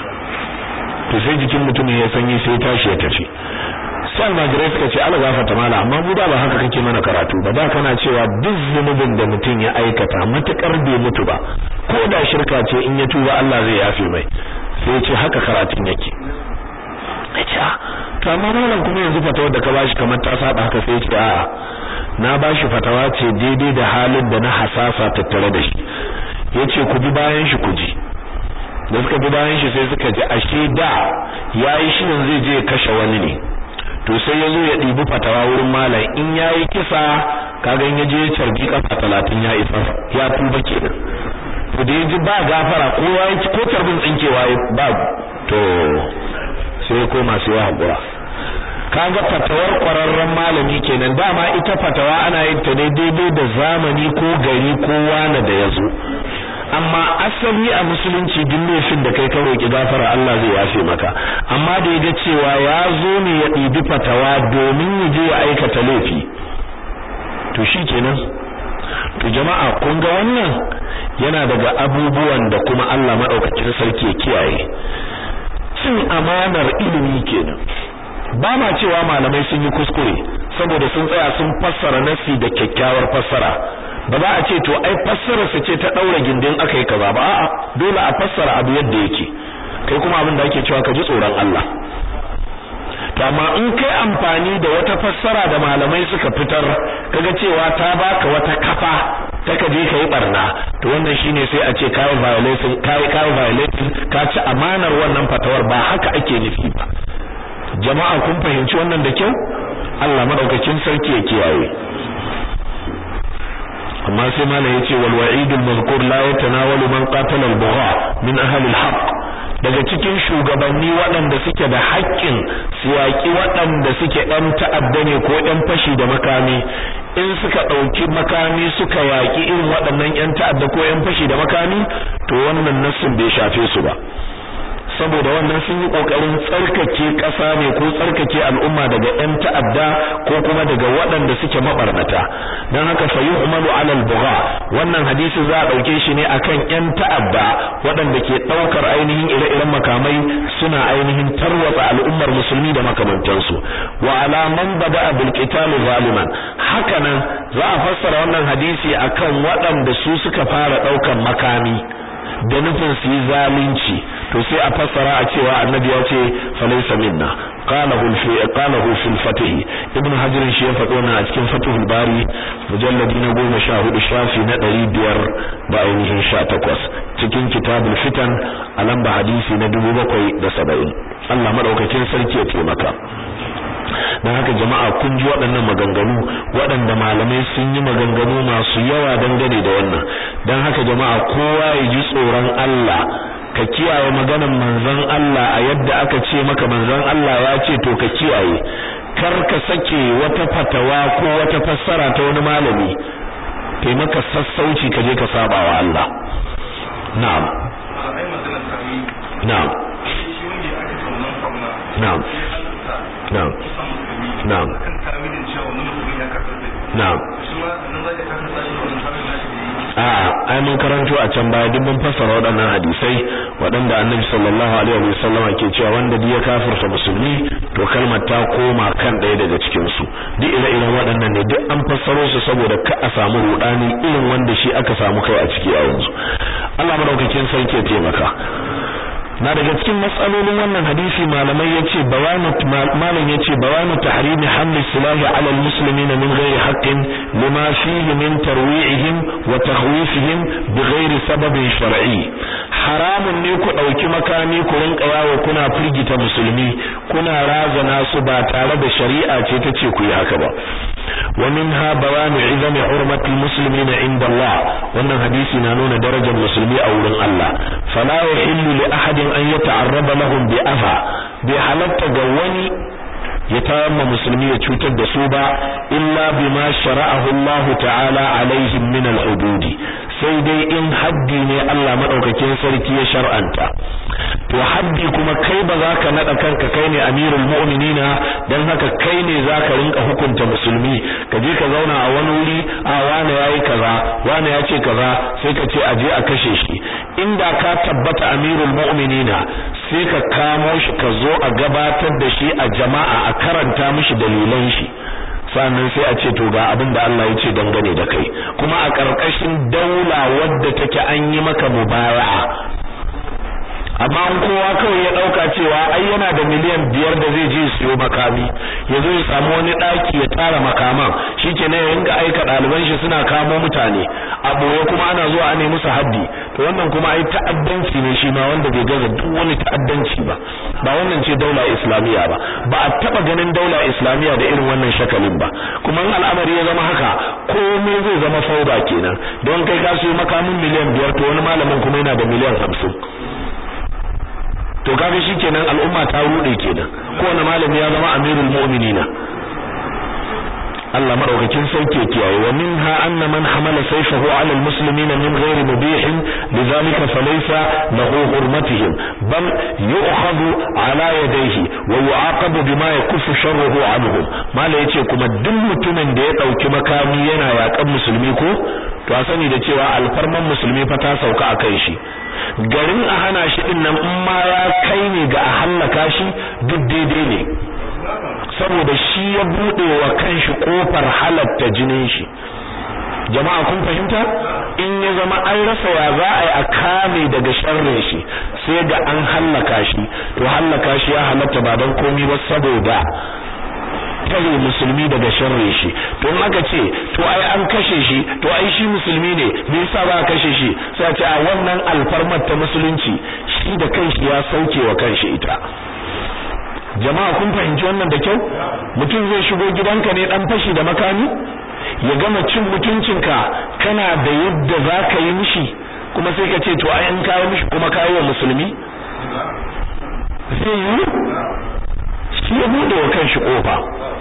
to sai jikin mutumin ya sanyi sai tashi ya tafi sai almajirai suka ce Allah gafarta mala amma mu da ba haka kake mana karatu ba da kana cewa duk zunubin da mutum ya aikata matakar bai mutu ba ko da shirka ce in ya tuba Allah zai yafe mai sai ya ce haka karatun yake acha to amma malam kuma yanzu fatawar da ka bashi kamar ta saba haka sai ya ce a'a na bashi fatawa ce daidai da halin da na hasasa tattare da shi yace ku bi bayan shi ku ji da suka bi bayan shi sai suka ji ashe da yayi shirin zai je kashe wani ne to sai ya zo ya ɗibi fatawa wurin malam in yayi kisa kaga in ya je carbi kafa talatin ya isa ya tuba kenan to da yaji ba gafara ko yayi ko tarbin tsinkewa ba to sai koma sai ya hakura kaga fatawar kwararren malami kenan dama ita fatawa ana yin ta ne daidai da zamani ko gari ko wani da yazo amma asali a musulunci duk laifin da kai ka roki gafara Allah zai yafe maka amma da yaga cewa ya zo ne ya ɗibi fatawa domin ya je ya aikata laifi to shikenan to jama'a kun ga wannan yana daga abubuwan da kuma Allah madaukakin sarki ya kiyaye cin amanar ilimi kenan ba ma cewa malamai sun yi kuskure saboda sun tsaya sun fassara nasi da kyakkyawar fassara ba za a ce to ai fassara su ce ta daura gindin aka yi kaza ba a'a dole a fassara abu yadda yake kai kuma abin da ake cewa ka ji tsoron Allah to amma in kai amfani da wata fassara da malamai suka fitar kaga cewa ta baka wata kafa ta ka je kai barna to wannan shine sai a ce kai violation kai kai violation ka ci amanar wannan fatawar ba haka ake nufi ba jama'a kun fahimci wannan da kyau Allah madaukakin sarki ya kiyaye amma sai malam yace wal wa'idul mazkur la yatanawalu man qatala al bugha min ahli al haqq daga cikin shugabanni waɗanda suke da haƙƙin su yaƙi waɗanda suke ɗan ta'adda ne ko ɗan fashi da makami in suka ɗauki makami suka yaƙi irin waɗannan ƴan ta'adda ko ƴan fashi da makami to wannan nassin bai shafe su ba saboda wannan sun yi kokarin tsarkake ƙasa ne ko tsarkake al'umma daga ƴan ta'adda ko kuma daga waɗanda suke mabarnata dan haka fa yu'malu 'ala al-bugha wannan hadisi za a dauke shi ne akan ƴan ta'adda waɗanda ke daukar ainihin ire-iren makamai suna ainihin tarwatsa al'ummar musulmi da makamantansu wa ala man bada'a bil qital zaliman hakanan za a fassara wannan hadisi akan waɗanda su suka fara daukar makami da nufin su yi zalunci to sai a fassara a cewa annabi ya ce falaysa minna qalahu fi qalahu fil fatih ibn hajar shi ya faɗo na a cikin fatihul bari mujalladi na 14 shafi na 500 da ainihin 18 cikin kitabul fitan a lamba hadisi na 770 Allah madaukakin sarki ya taimaka don haka jama'a kun ji waɗannan maganganu waɗanda malamai sun yi maganganu masu yawa dangane da wannan don haka jama'a kowa ya ji tsoron Allah ka kiyaye maganar manzon Allah a yadda aka ce maka manzon Allah ya ce to ka kiyaye kar ka sake wata fatawa ko wata fassara ta wani malami kai maka sassauci ka je ka saba wa Allah na'am na'am na'am na'am na'am na'am a ai mun karanto a can baya duk mun fassara waɗannan hadisai waɗanda annabi sallallahu alaihi wa sallam ke cewa wanda duk ya kafirta musulmi to kalmar ta koma kan ɗaya daga cikin su duk ire-iren waɗannan ne duk an fassaro su saboda ka a samu rudani irin wanda shi aka samu kai a ciki a yanzu Allah madaukakin sarki ya taimaka na daga cikin matsalolin wannan hadisi malamai yace bayanu malam yace bayanu tahrimi hamli silahi ala almuslimina min ghairi haqqin lima fihi min tarwi'ihim wa takhwifihim bighairi sababin shar'i haramun ne ku dauki makami ku rinka yawo kuna firgita musulmi kuna razana su ba tare da shari'a ce ta ce ku yi haka ba wa minha bayanu izami hurmatil muslimina inda Allah wannan hadisi na nuna darajar musulmi a wurin Allah fala yahillu li ahadin an yata'arraba lahum bi afa bi halatta ga wani ya tayamma musulmi ya cutar da su ba illa bima shara'ahu Allah ta'ala alaihim min al-hudud sai dai in haddi ne Allah madaukakin sarki ya shar'anta to haddi kuma kai ba za ka nada kanka kai ne amirul mu'minina dan haka kai ne za ka rinka hukunta musulmi ka je ka zauna a wani wuri a wani yayi kaza wani ya ce kaza sai ka ce aje a kashe shi inda ka tabbata amirul mu'minina sai ka kamo shi ka zo a gabatar da shi a jama'a a karanta mishi dalilan shi sannan sai a ce to ga abin da Allah ya ce dangane da kai kuma a ƙarƙashin daula wadda take an yi maka mubaya'a amma an kowa kawai ya dauka cewa ai yana da miliyan biyar da zai je siyo makami ya zo ya samu wani daki ya tara makaman shikenan ya ringa aika ɗaliban shi suna kamo mutane a boye kuma ana zuwa a nemi musu haddi to wannan kuma ai ta'addanci ne shi ma wanda bai gaza duk wani ta'addanci ba ba wannan ce daula islamiya ba ba a taba ganin daula islamiya da irin wannan shakalin ba kuma in al'amari ya zama haka komai zai zama fauda kenan don kai ka siyo makamin miliyan biyar to wani malamin kuma yana da miliyan hamsin to kaga shikenan al'umma ta rude kenan kowane malami ya zama amirul mu'minina Allah madaukakin sauke kiyaye wa minha anna man hamala sayfahu ala almuslimina min ghairi mubih lidhalika falaysa lahu hurmatihim bal yu'khadhu ala yadayhi wa yu'aqabu bima yakuffu sharruhu anhum mala yace kuma duk mutumin da ya dauki makami yana yakan musulmi ko to a sani da cewa alfarman musulmi fa ta sauka a kai shi garin a hana shi din nan in ma ya kai ne ga a hallaka shi duk daidai ne saboda shi ya bude wa kanshi kofar halatta jinin shi jama'a kun fahimta in ya zama an rasa ya za a yi a kame daga sharrin shi sai ga an hallaka shi to hallaka shi ya halatta ba don komi ba saboda tare musulmi daga sharri shi to in aka ce to ai an kashe shi to ai shi musulmi ne me yasa ba kashe shi sai a ce a wannan alfarmar ta musulunci shi da kanshi ya sauke wa kanshi ita jama'a kun fahimci wannan da kyau mutum zai shigo gidanka ne dan fashi da makami ya gama cin mutuncinka kana da yadda za ka yi mishi kuma sai ka ce to ai an kawo mishi kuma kawo wa musulmi zai yi shi ya bude wa kanshi kofa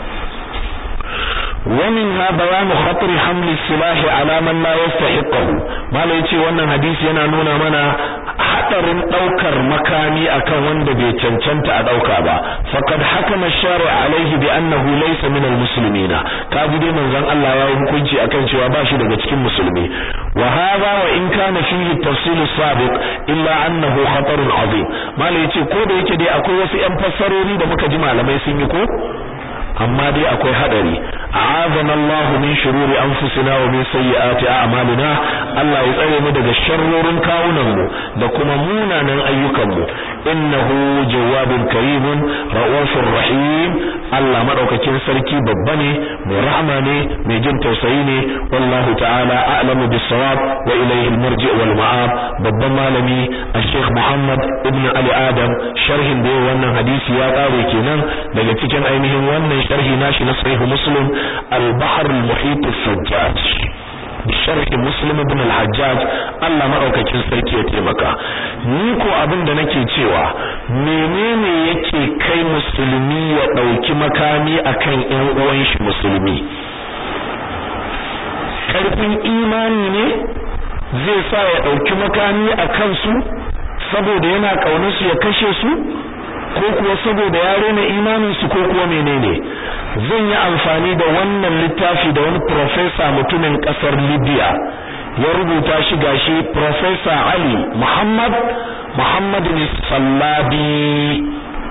ومنها بيان خطر حمل السلاح على من لا يستحقه mala yace wannan hadisi yana nuna mana hadarin daukar makami akan wanda bai cancanta a dauka ba faqad hakama ash-shari' alayhi bi annahu laysa min al-muslimina kaji dai manzon Allah ya hukunci akan cewa ba shi daga cikin musulmi wa hadha wa in kana fihi tafsil sabiq illa annahu khatarun azim mala yace ko da yake dai akwai wasu yan fassarori da muka ji malamai sun yi ko amma dai akwai hadari a'azana Allahu min shururi anfusina wa min sayyiati a'malina Allah ya tsare mu daga sharrorin kawunan mu da kuma munanan ayyukan mu innahu jawwabun karimun raufur rahim Allah madaukakin sarki babba ne mai rahama ne mai jin tausayi ne wallahu ta'ala a'lamu bis-sawab wa ilayhi al-marji' wal ma'ab babban malami al-Sheikh Muhammad ibn Ali Adam sharhin da wannan hadisi ya kare kenan daga cikin ainihin wannan sharhi nashi na sahih Muslim al-Bahr al-Muhit as-Sajjaj sharh muslim ibn al-hajjaj Allah madaukakin sarki ya taimaka ni ko abin da nake cewa menene yake kai musulmi ya dauki makami akan ƴan uwan shi musulmi karfin imani ne zai sa ya dauki makami akan su saboda yana kaunar su ya kashe su ko kuwa saboda ya rena imanin su ko kuwa menene zan yi amfani da wannan littafi da wani professor mutumin kasar Libya ya rubuta shi gashi professor Ali Muhammad Muhammad Sallabi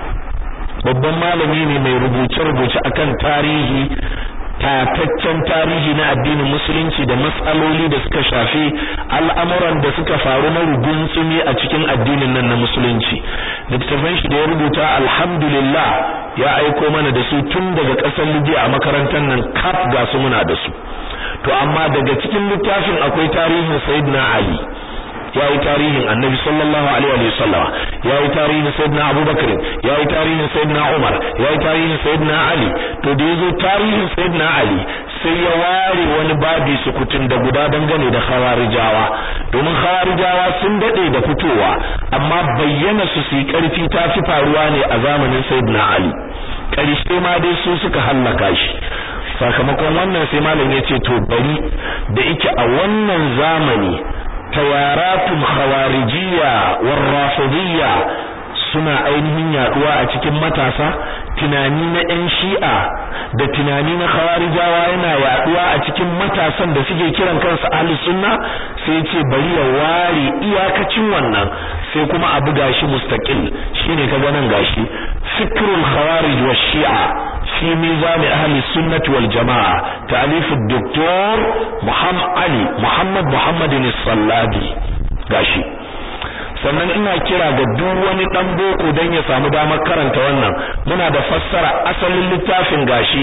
babban malami ne mai rubuce-rubuce akan tarihi tataccen tarihi na addinin musulunci da matsaloli da suka shafi al'amuran da suka faru na rugunsumi a cikin addinin nan na musulunci littafin shi da ya rubuta alhamdulillah ya aiko mana da su tun daga ƙasar Libya a makarantar nan kaf ga su muna da su to amma daga cikin littafin akwai tarihin Sayyidina Ali ya yi tarihin annabi sallallahu alaihi wa sallam ya yi tarihin sayyidina abubakar ya yi tarihin sayyidina umar ya yi tarihin sayyidina ali to da yazo tarihin sayyidina ali sai ya ware wani babi sukutun da guda dangane da khawarijawa domin khawarijawa sun dade da fitowa amma bayyana su su karfi ta fi faruwa ne a zamanin sayyidina ali karshe ma dai su suka hallaka shi sakamakon wannan sai malam ya ce to bari da ike a wannan zamani tawaratun khawarijiyya war rafidiyya suna ainihin yaduwa a cikin matasa tunani na ɗan shi'a da tunani na khawarijawa yana yaduwa a cikin matasan da suke kiran kansu ahli sunna sai ce bari ya ware iyakacin wannan sai kuma a buga shi mustaqil shine kaga nan gashi fikrul khawarij wa shi'a في ميزان أهل السنة والجماعة تأليف الدكتور محمد علي محمد محمد الصلابي gashi sannan ina kira ga duk wani dan boko dan ya samu damar karanta wannan muna da fassara asalin littafin gashi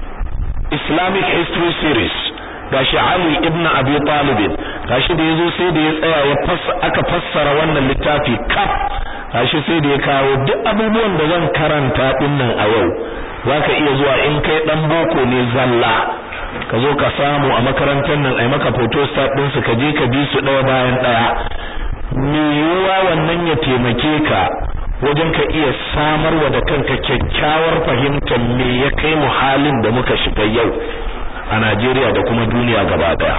Islamic History Series gashi Ali ibn Abi Talib gashi da yazo sai da ya tsaya ya aka fassara wannan littafi kaf gashi sai da ya kawo duk abubuwan da zan karanta dinnan a yau zaka iya zuwa in kai dan boko ne zalla ka zo ka samu a makarantar nan ai maka photostat din su ka je ka bi su daya bayan daya me yiwuwa wannan ya taimake ka wajen ka iya samarwa da kanka kyakkyawar fahimtar me ya kai mu halin da muka shiga yau a Najeriya da kuma duniya gaba daya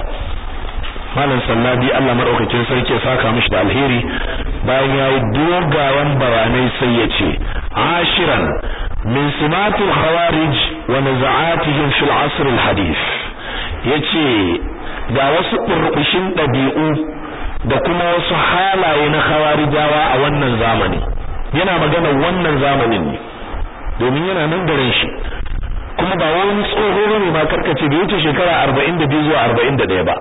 Malam Sallabi Allah madaukakin sarki ya saka mishi da alheri bayan yayi dogawan bayanai sai ya ce ashiran min simatul khawarij wa naza'atihim fil asr al hadith yace ga wasu burbushin dabi'u da kuma wasu halaye na khawarijawa a wannan zamani yana magana wannan zamanin ne domin yana nan garin shi kuma ba wani tsoho ne ma karkace bai wuce shekara 42 zuwa 41 ba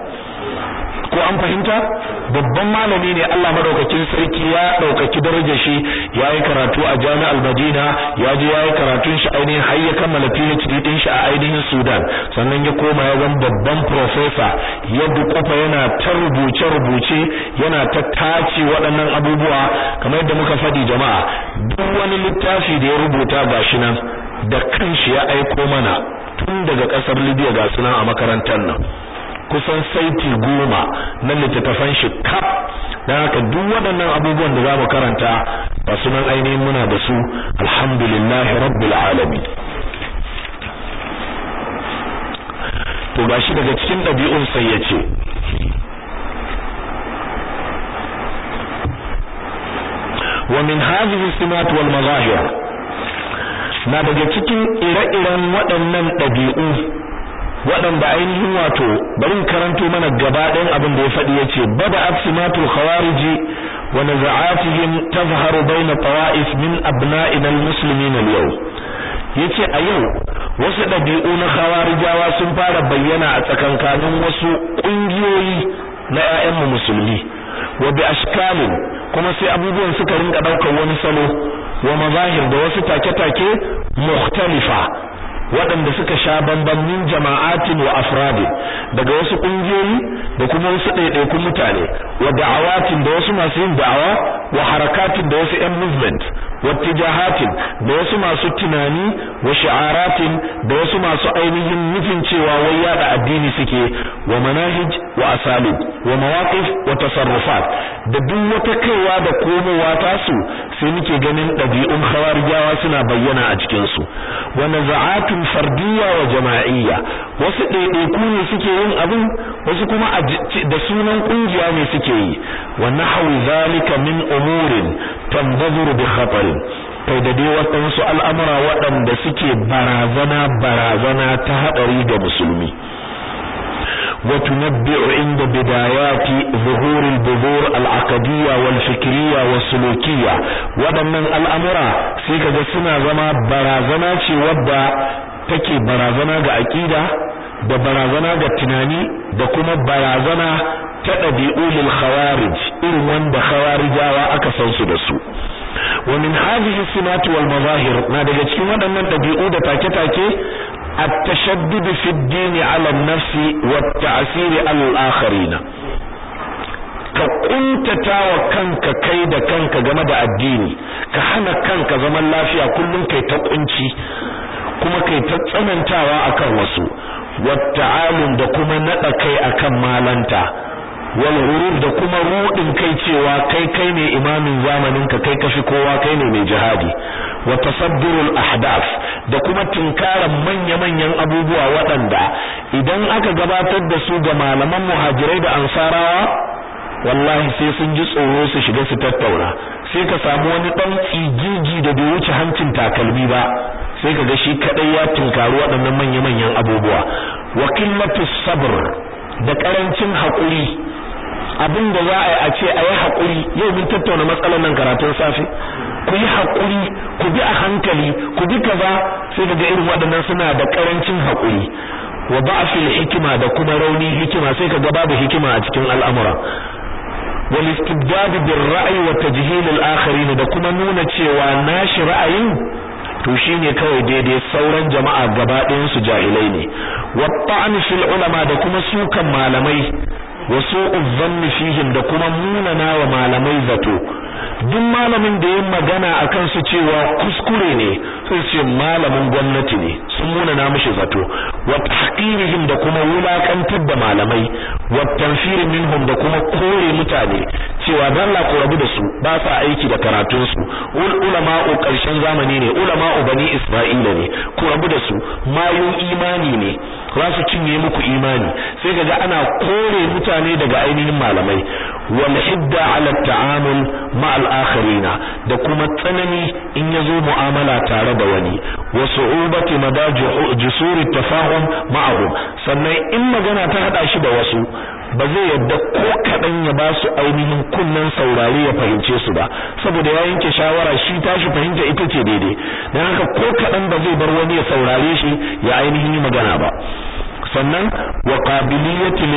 ko an fahimta babban malami ne Allah madaukakin sarki ya daukaki darajar shi yayi karatu a Jami'ar Madina ya je yayi karatun shi ainihin har ya kammala PhD din shi a ainihin Sudan sannan ya koma ya zama babban professor ya dukufa yana ta rubuce rubuce yana ta tace waɗannan abubuwa kamar yadda muka faɗi jama'a duk wani littafi da ya rubuta gashi nan da kanshi ya aiko mana tun daga ƙasar Libya ga sunan a makarantar nan kusan saiti goma na littattafan shi kaf dan haka duk waɗannan abubuwan da zamu karanta ba su nan ainihin muna da su alhamdulillahi rabbil alamin to gashi daga cikin ɗabi'un sai ya ce wa min hadhihi simat wal mazahir na daga cikin ire-iren waɗannan ɗabi'u waɗanda ainihin wato bari karanto mana gaba ɗayan abin da ya faɗi yace bada afsimatul khawariji wa naza'atihim tazharu bayna tawa'if min abna'ina almuslimin al-yawm yace a yau wasu ɗabi'u na khawarijawa sun fara bayyana a tsakankanin wasu ƙungiyoyi na ƴaƴanmu musulmi wa bi ashkalin kuma sai abubuwan suka rinka ɗaukar wani salo wa mazahir da wasu take-take mukhtalifa waɗanda suka sha bamban min jama'atin wa afradi daga wasu ƙungiyoyi da kuma wasu ɗaiɗaikun mutane wa da'awatin da wasu masu yin da'awa wa harakatin da wasu 'yan movement wattijahatin da wasu masu tunani wa shi'aratin da wasu masu ainihin nufin cewa wai yada addini suke wa manahij wa asalib wa mawaqif wa tasarrufat da duk wata kaiwa da komowa tasu sai muke ganin ɗabi'un khawarijawa suna bayyana a cikin su wa naza'atun fardiyya wa jama'iyya wasu ɗaiɗaiku ne suke yin abin wasu kuma da sunan kungiya ne suke yi wa nahwi zalika min umurin tanzuru bi khatarin kai da dai waɗansu al'amura waɗanda suke barazana barazana ta haɗari ga musulmi وتنبئ عند بدايات ظهور البذور العقدية والفكرية والسلوكية waɗannan al'amura sai kaga suna zama barazana ce wadda take barazana ga aƙida da barazana ga tunani da kuma barazana ta ɗabi'u lil khawarij irin wanda khawarijawa aka san su da su wa min hadhihi simat wal mazahir na daga cikin waɗannan ɗabi'u da take-take التشدد في الدين على النفس والتعسير على الآخرين ka kuntata wa kanka kai da kanka game da addini ka hana kanka zaman lafiya kullum kai ta kunci kuma kai ta tsanantawa akan wasu watta'alum da kuma nada kai akan malanta wal ghurur da kuma rudin kai cewa kai kai ne imamin zamanin ka kai kafi kowa kai ne mai jihadi wa tasaddurul ahdath da kuma tinkaran manya-manyan abubuwa waɗanda idan aka gabatar da su ga malaman muhajirai da ansarawa wallahi sai sun ji tsoro su shiga su tattauna sai ka samu wani dan tsigigi da bai wuce hancin takalmi ba sai ka ga shi kadai ya tinkaru waɗannan manya-manyan abubuwa wa qillatu sabr da karancin hakuri abin da za a yi a ce a yi haƙuri yau mun tattauna matsalar nan karatun safe ku yi haƙuri ku bi a hankali ku bi kaza sai daga irin waɗannan suna da ƙarancin haƙuri wa ba'fil hikima da kuma rauni hikima sai ka ga babu hikima a cikin al'amura wal istibdad bil ra'yi wa tajhil al akharin da kuma nuna cewa nashi ra'ayin to shine kawai daidai sauran jama'a gaba ɗayan su jahilai ne wa ta'an fil ulama da kuma sukan malamai wasu uzzanni fihim da kuma munana wa malamai zato duk malamin da yin magana akan su cewa kuskure ne sai ce malamin gwamnati ne sun munana mishi zato wa tahqirihim da kuma wulakantar da malamai wa tanfir minhum da kuma kore mutane cewa dan la ku rabu da su ba sa aiki da karatun su ul ulama'u karshen zamani ne ulama'u bani isra'ila ne ku rabu da su mayun imani ne za su cinye muku imani sai kaga ana kore mutane daga ainihin malamai wal hidda ala ta'amul ma'al akharina da kuma tsanani in yazo mu'amala tare da wani wa su'ubati madaji jusuri tafahum ma'ahum sannan in magana ta hada shi da wasu ba zai yadda ko kadan ya ba su ainihin kunnan saurare ya fahimce su ba saboda ya yanke shawara shi tashi fahimta ita ce daidai dan haka ko kadan ba zai bar wani ya saurare shi ya ainihin yi magana ba sannan wa qabiliyati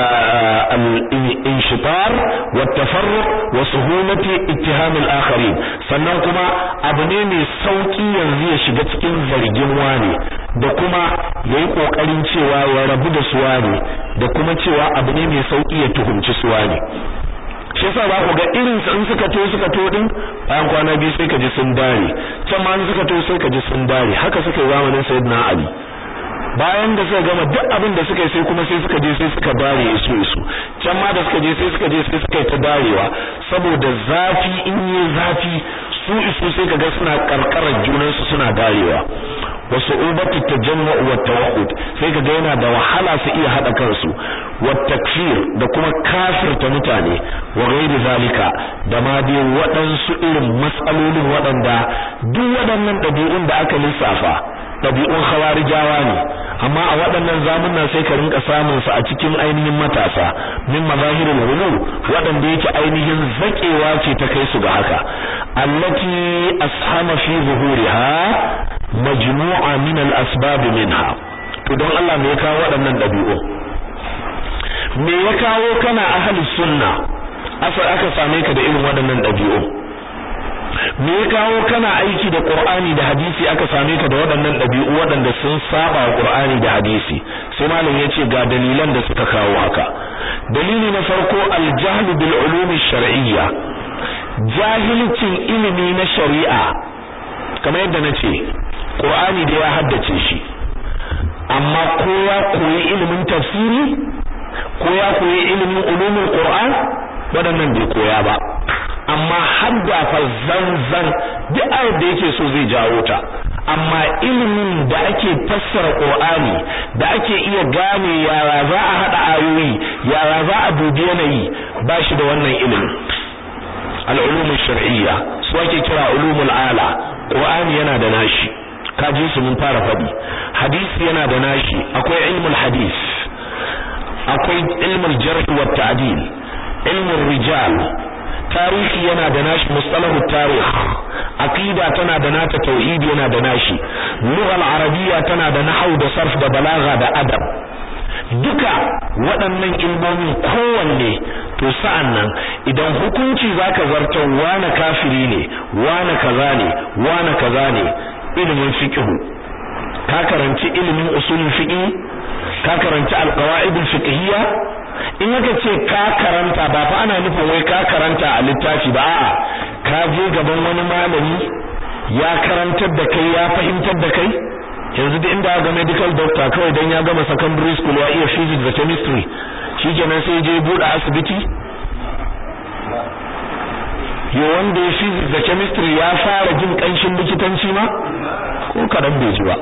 al-inshitar wa tafarruq wa suhulati ittiham al-akharin sannan kuma abu ne mai sauki yanzu ya shiga cikin zargin wani da kuma yayi kokarin cewa ya rabu da su wani da kuma cewa abu ne mai sauki ya tuhumci su wani shi yasa ba ku ga irin su in suka to suka to din bayan kwana biyu sai ka ji sun dare can ma suka to sai ka ji sun dare haka suka yi zamanin sayyidina ali bayan da suka gama duk abin da suka yi sai kuma sai suka je sai suka dare isu isu can ma da suka je sai suka je sai suka yi ta darewa saboda zafi in yi zafi su isu sai kaga suna karkarar junan su suna darewa wa su'ubatu tajammu' wa tawaqqud sai kaga yana da wahala su iya hada kansu wa takfir da kuma kafirta mutane wa ghairi zalika da ma dai waɗansu irin matsalolin waɗanda duk waɗannan ɗabi'un da aka lissafa ɗabi'un khawarijawa ne amma a waɗannan zamunna sai ka rinka samun su a cikin ainihin matasa min mazahirul ghulu waɗanda yake ainihin zakewa ce ta kai su ga haka allati ashama fi zuhuriha majmu'a min al-asbab minha to don Allah me ya kawo waɗannan ɗabi'u me ya kawo kana ahli sunna asa aka same ka da irin waɗannan ɗabi'u me ya kawo kana aiki da Qur'ani da hadisi aka same ka da waɗannan ɗabi'u waɗanda sun saba wa Qur'ani da hadisi sai malam yace ga dalilan da suka kawo haka dalili na farko al-jahl bil ulum shar'iyya jahilcin ilimi na shari'a kamar yadda na ce Qur'ani da ya haddace shi amma ko ya koyi ilimin tafsiri ko ya koyi ilimin ulumul Qur'an waɗannan bai koya ba amma hadda fa zanzan duk ayar da yake so zai jawo ta amma ilimin da ake fassara Qur'ani da ake iya gane yara za a hada ayoyi yara za a dubi yanayi ba shi da wannan ilimin al-ulum shar'iyya su ake kira ulumul ala Qur'ani yana da nashi kaji su mun fara faɗi hadisi yana da nashi akwai ilmul hadis akwai ilmul jarh wa ta'dil ilmul rijal tarihi yana da nashi mustalahu tarikh aqida tana da nata tauhid yana da nashi lughal arabiyya tana da nahwu da sarf da balagha da adab duka waɗannan ilmomin kowanne to sa'an nan idan hukunci zaka zartar wane kafiri ne wane kaza ne wane kaza ne ilimin fiqh ka karanci ilimin usulul fiqh ka karanci alqawaidul fiqhiyya in yaka ce ka karanta ba fa ana nufin wai ka karanta a littafi ba a'a ka je gaban wani malami ya karantar da kai ya fahimtar da kai yanzu da inda ga medical doctor kawai dan ya gama secondary school ya iya physics da chemistry shikenan sai je bude asibiti yo wanda ya physics da chemistry ya fara jin kanshin likitanci ma ko kadan bai ji ba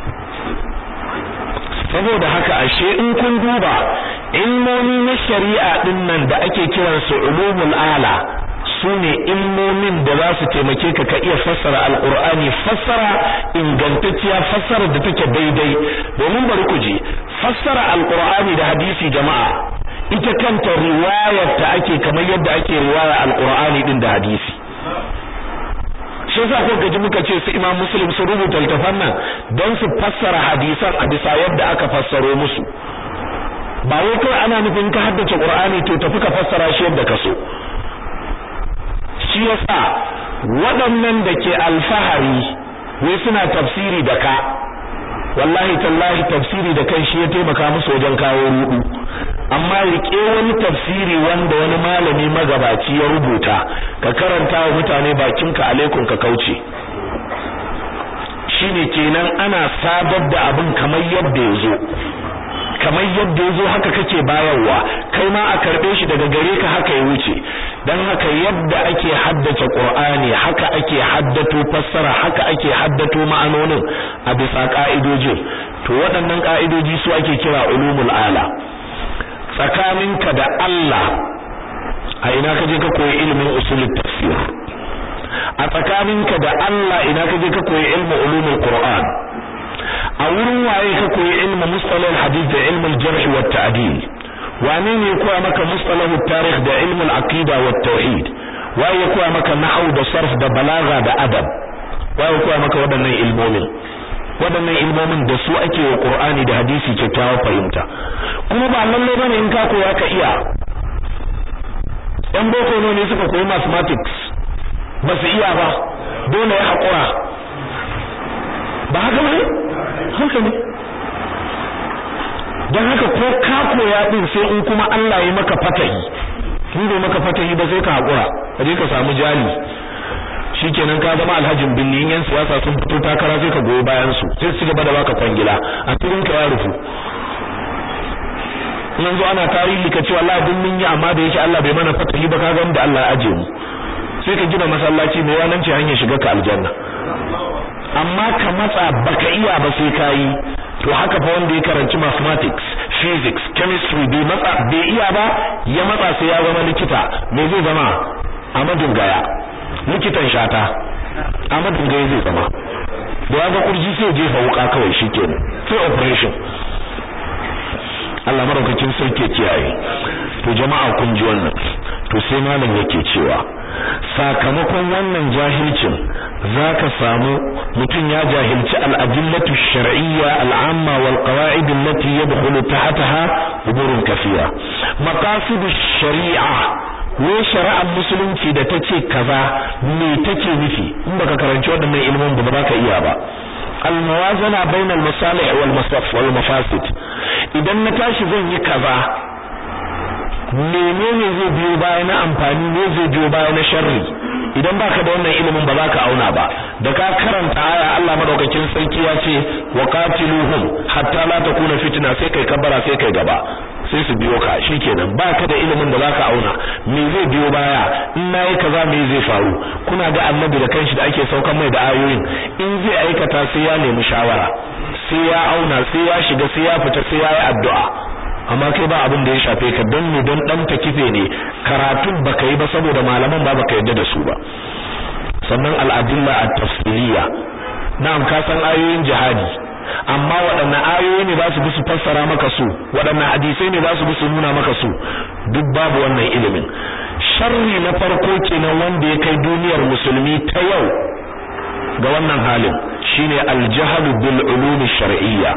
saboda haka ashe in kun duba ilmomi na shari'a din nan da ake kiran su ulumul ala sune ilmomin da za su taimake ka ka iya fassara alqur'ani fassara ingantacciya fassara da take daidai domin bari ku ji fassara alqur'ani da hadisi jama'a ita kanta riwayar ta ake kamar yadda ake riwaya alqur'ani din da hadisi shi yasa ko gaji muka ce su Imam Muslim su rubuta littafan nan don su fassara hadisan a bisa yadda aka fassaro musu ba wai kai ana nufin ka haddace Qur'ani to tafi ka fassara shi yadda ka so shi yasa waɗannan da ke alfahari wai suna tafsiri da ka wallahi tallahi tafsiri da kai shi ya taimaka musu wajen kawo rudu amma rike wani tafsiri wanda wani malami magabaci ya rubuta ka karanta wa mutane bakinka alaikum ka kauce shine kenan ana sabar da abin kamar yadda ya zo kamar yadda yazo haka kake bayarwa kai ma a karbe shi daga gare ka haka ya wuce dan haka yadda ake haddace Qur'ani haka ake haddato fassara haka ake haddato ma'anonin a bisa ka'idojin to waɗannan ka'idoji su ake kira ulumul ala tsakaninka da Allah a ina ka je ka koyi ilimin usulut tafsir a tsakaninka da Allah ina ka je ka koyi ilmin ulumul Qur'an a wurin waye ka koyi ilmin mustalahul hadith da ilmin jarh wa ta'dil wane ne koya maka mustalahut tarikh da ilmin aqida wa tauhid waye ya koya maka nahwu da sarf da balagha da adab waye koya maka waɗannan ilmomin waɗannan ilmomin da su ake wa Qur'ani da hadisi kyakkyawar fahimta kuma ba lalle bane in ka koya ka iya ɗan boko ne suka koyi mathematics ba su iya ba dole ya haƙura ba haka ne haka ne don haka ko ka koya din sai in kuma Allah ya maka fatahi in bai maka fatahi ba sai ka haƙura ka je ka samu jali shikenan ka zama alhajin binni yan siyasa sun fito takara sai ka goyi bayan su sai su gaba da baka kwangila a turin ka ya rufu nan zo ana tarihi ka ce wallahi dun mun yi amma da yake Allah bai mana fatahi ba ka ga da Allah ya aje mu sai ka gina masallaci mai wannan ce hanyar shiga ka aljanna amma ka matsa baka iya ba sai ka yi to haka fa wanda ya karanci mathematics physics chemistry bai matsa bai iya ba ya matsa sai ya zama likita me zai zama Ahmadu Gaya likitan shata Ahmadu Gaya zai zama da ya ga kurji sai jefa wuka kawai shikenan sai operation Allah maraukakin sarki kiyaye to jama'a kun ji wannan to sai malam yake cewa sakamakon wannan jahilcin zaka samu mutum ya jahilci al-adillatu shar'iyya al-amma wal qawa'id allati yadkhulu tahtaha umurun kathira maqasid ash-shari'a wai shari'ar musulunci da tace kaza me take nufi in baka karanci waɗannan ilmin ba za ka iya ba al-muwazana bainal masalih wal masaf wal mafasid idan na tashi zan yi kaza menene zai biyo baya na amfani ne zai biyo baya na sharri idan baka da wannan ilimin ba za ka auna ba da ka karanta aya Allah madaukakin sarki ya ce wa qatiluhum hatta la takuna fitna sai kai kabbara sai kai gaba sai su biyo ka shikenan baka da ilimin da zaka auna me zai biyo baya in nayi kaza me zai faru kuna ga annabi da kanshi da ake saukan mai da ayoyin in zai aikata sai ya nemi shawara sai ya auna sai ya shiga sai ya fita sai ya yi addu'a amma kai ba abin da ya shafe ka don ne don dan ta kife ne karatun baka yi ba saboda malaman ba baka yadda da su ba sannan al'adilla at-tafsiliya na'am ka san ayoyin jihadi amma waɗanne ayoyi ne za su bi su fassara maka su waɗanne hadisai ne za su bi su nuna maka su duk babu wannan ilimin sharri na farko kenan wanda ya kai duniyar musulmi ta yau ga wannan halin shine al-jahlu bil ulum shar'iyya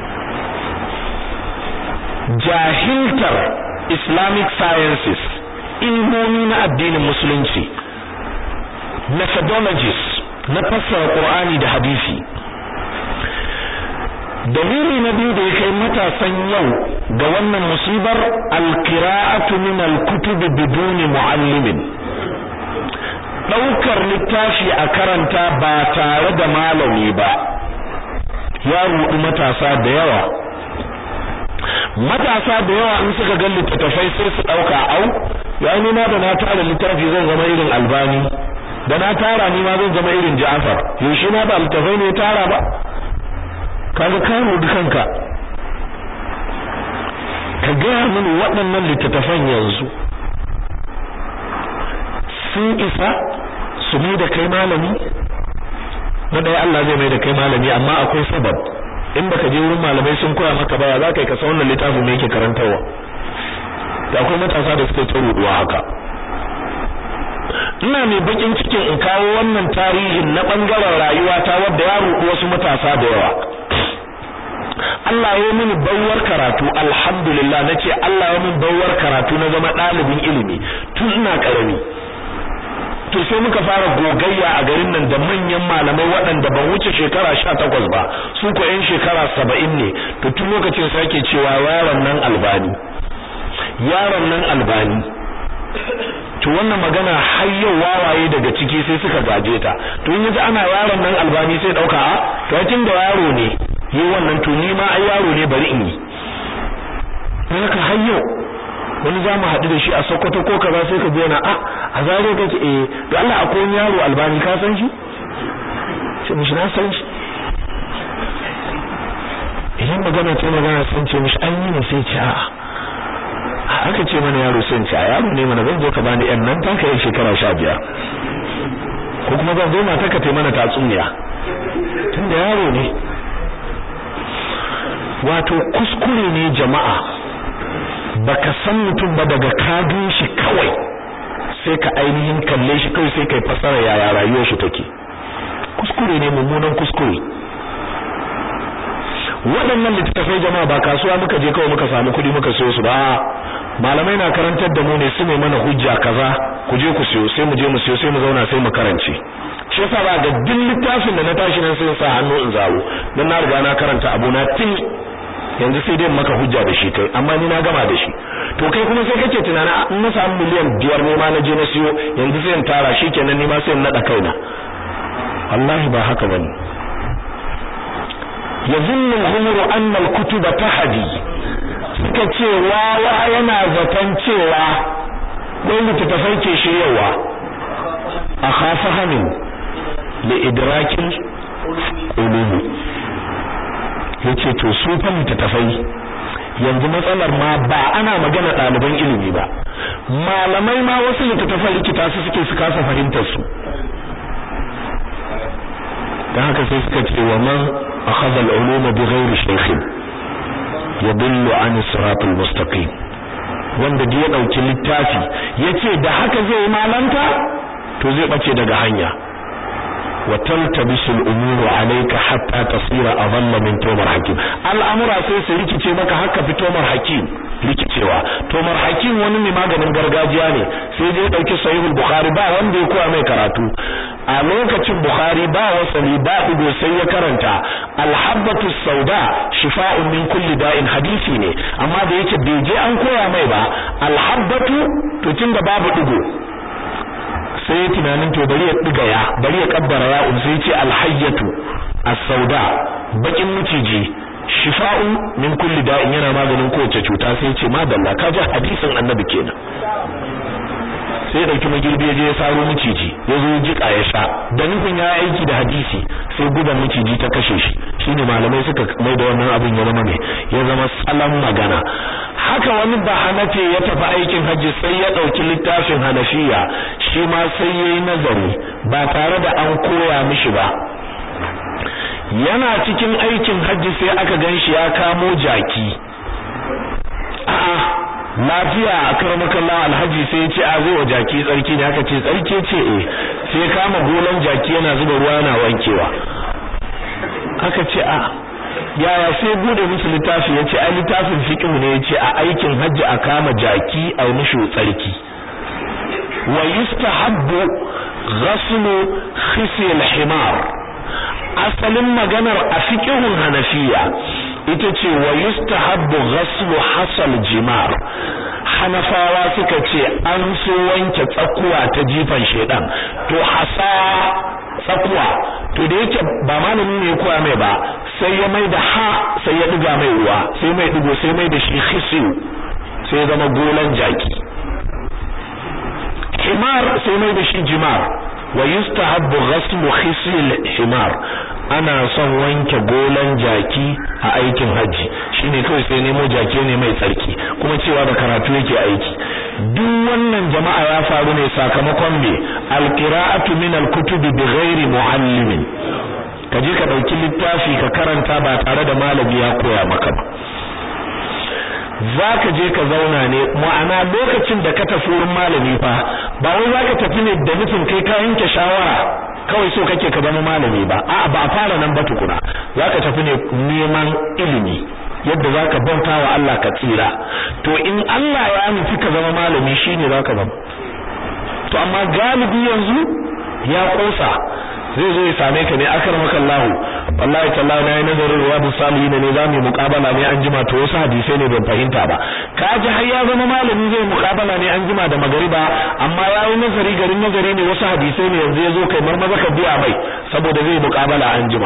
jahiltar islamic sciences ilmomi na addinin musulunci methodologies na fassara qur'ani da hadisi dalili na biyu da ya kai matasan yau ga wannan musibar alqira'atu min alkutub bidun muallimin daukar littafi a karanta ba tare da malami ba ya rudu matasa da yawa matasa da yawa in suka ga littattafai sai su dauka au ya ni ma da na tara littafi zan zama irin albani da na tara ni ma zan zama irin Ja'far yaushe na ba littattafai ne tara ba kaga ka rudu kanka ka ga mini waɗannan littattafan yanzu sun isa su mai da kai malami na ɗaya Allah zai mai da kai malami amma akwai sabab in baka je wurin malamai sun koya maka baya za ka yi kasa wannan littafin mai yake karantarwa da akwai matasa da suke ta ruduwa haka ina mai bakin cikin in kawo wannan tarihin na bangaren rayuwa ta wadda ya rudu wasu matasa da yawa Allah ya mini bawar karatu alhamdulillah nace Allah ya mini bawar karatu na zama ɗalibin ilimi tun ina karami to sai muka fara gogayya a garin nan da manyan malamai waɗanda ban wuce shekara sha takwas ba su ko yan shekara saba'in ne to tun lokacin sai ake cewa yaron nan albani yaron nan albani to wannan magana har yau wawaye daga ciki sai suka gaje ta to in yaji ana yaron nan albani sai dauka a to tun da yaro ne yi wannan to ni ma ai yaro ne bari in yi haka har yau wani za mu haɗu da shi a Sokoto ko kaza sai ka biya na a a zare kake eh to Allah akwai wani yaro albani ka san shi sai mishi na san shi idan magana ta magana sun ce mishi an yi ne sai ce a'a aka ce mana yaro sun ce a yaro ne mana zan zo ka bani yan nan taka yin shekara sha biyar ko kuma zan zo mata ka taimana tatsuniya tunda yaro ne wato kuskure ne jama'a baka san mutum ba daga kadun shi kawai sai ka ainihin kalle shi kawai sai kai fasara yaya rayuwar shi take kuskure ne mummunan kuskure waɗannan littattafai jama'a ba kasuwa muka je kawai muka samu kuɗi muka siyo su ba malamai na karantar da mu ne su ne mana hujja kaza ku je ku siyo sai mu je mu siyo sai mu zauna sai mu karance shi yasa ba ga duk littafin da na tashi nan sai sa hannu in zawo dan na riga na karanta abu na tin yanzu sai dai maka hujja da shi kai amma ni na gama da shi to kai kuma sai kake tunana in na samu miliyan biyar ne ma na je na siyo yanzu sai in tara shi kenan ni ma sai in nada kaina wallahi ba haka bane yazunnu al-humru anna al-kutuba tahdi suka ce wawa yana zaton cewa wai littattafai ke shiryawa a khafahamin li idrakin ulumi yace to su fa littattafai yanzu matsalar ma ba ana magana ɗaliban ilimi ba malamai ma wasu littattafan likita su suke su kasa fahimtar su dan haka sai suka ce wa man akhadha al-uluma bighairi shaykhin yadullu an siratal mustaqim wanda da ya dauki littafi yace da haka zai malanta to zai bace daga hanya wa taltabisu al-umuru alayka hatta tasira adalla min tumar hakim al'amura sai su rikice maka haka fi tumar hakim rikicewa tumar hakim wani ne maganin gargajiya ne sai dai dauki sahihul bukhari ba wanda ya koya mai karatu a lokacin bukhari ba wasali ba digo sai ya karanta alhabbatu sauda shifa'un min kulli da'in hadisi ne amma da yake bai je an koya mai ba alhabbatu to tunda babu digo sai ya tunanin to bari ya diga ya bari ya kabbara ya un sai ya ce alhayyatu as-sauda bakin miciji shifa'un min kulli da'in yana maganin kowace cuta sai ya ce madalla ka ji hadisin annabi kenan sai ya dauki magirbi ya je ya saro miciji ya zo jika ya sha da nufin ya aiki da hadisi sai gudan miciji ta kashe shi shine malamai suka mai da wannan abin ya zama mai ya zama salan magana haka wani ba hanafi ya tafi aikin hajji sai ya dauki littafin hanafiya shi ma sai yayi nazari ba tare da an koya mishi ba yana cikin aikin hajji sai aka ganshi ya kamo jaki a'a lafiya akramakallah alhaji sai ya ce a zai wa jaki tsarki ne aka ce tsarki ce eh sai kama golan jaki yana zuba ruwa yana wankewa aka ce a yaya sai bude musu littafi ya ce ai littafin fiqh ne ya ce a aikin hajji a kama jaki a mishi tsarki wa yustahabbu ghaslu khisi al-himar asalin maganar a fiqhun hanafiya ita ce wa yustahabbu ghaslu hasal jimar hanafawa suka ce an so wanke tsakuwa ta jifan shedan to hasa tsakuwa to da yake ba malamin ne ya koya mai ba sai ya mai da ha sai ya diga mai ruwa sai mai digo sai mai da shi khisiu sai ya zama golan jaki himar sai mai da shi jimar wa yustahabbu ghaslu khisil himar ana son wanke golan jaki a aikin haji shine kawai sai nemo jaki ne mai tsarki kuma cewa da karatu yake aiki duk wannan jama'a ya faru ne sakamakon me alqira'atu min alkutubi bighairi muallimin kaje ka dauki littafi ka karanta ba tare da malami ya koya maka ba zaka je ka zauna ne ma'ana lokacin da ka tafi wurin malami fa ba wai zaka tafi ne da nufin kai ka yanke shawara kawai so kake ka zama malami ba a'a ba a fara nan ba tukuna zaka tafi ne neman ilimi yadda zaka bauta wa Allah ka tsira to in Allah ya nufi ka zama malami shine zaka zama to amma galibi yanzu ya kosa zai zo ya same ka ne akramaka Allah wallahi tallahi na yi nazarin ruwadu salihin ne zamu muqabala ne an jima to wasu hadisai ne ban fahimta ba kaji har ya zama malami zai muqabala ne an jima da magariba amma yayi nazari garin nazari ne wasu hadisai ne yanzu yazo kai marmaza ka biya mai saboda zai muqabala an jima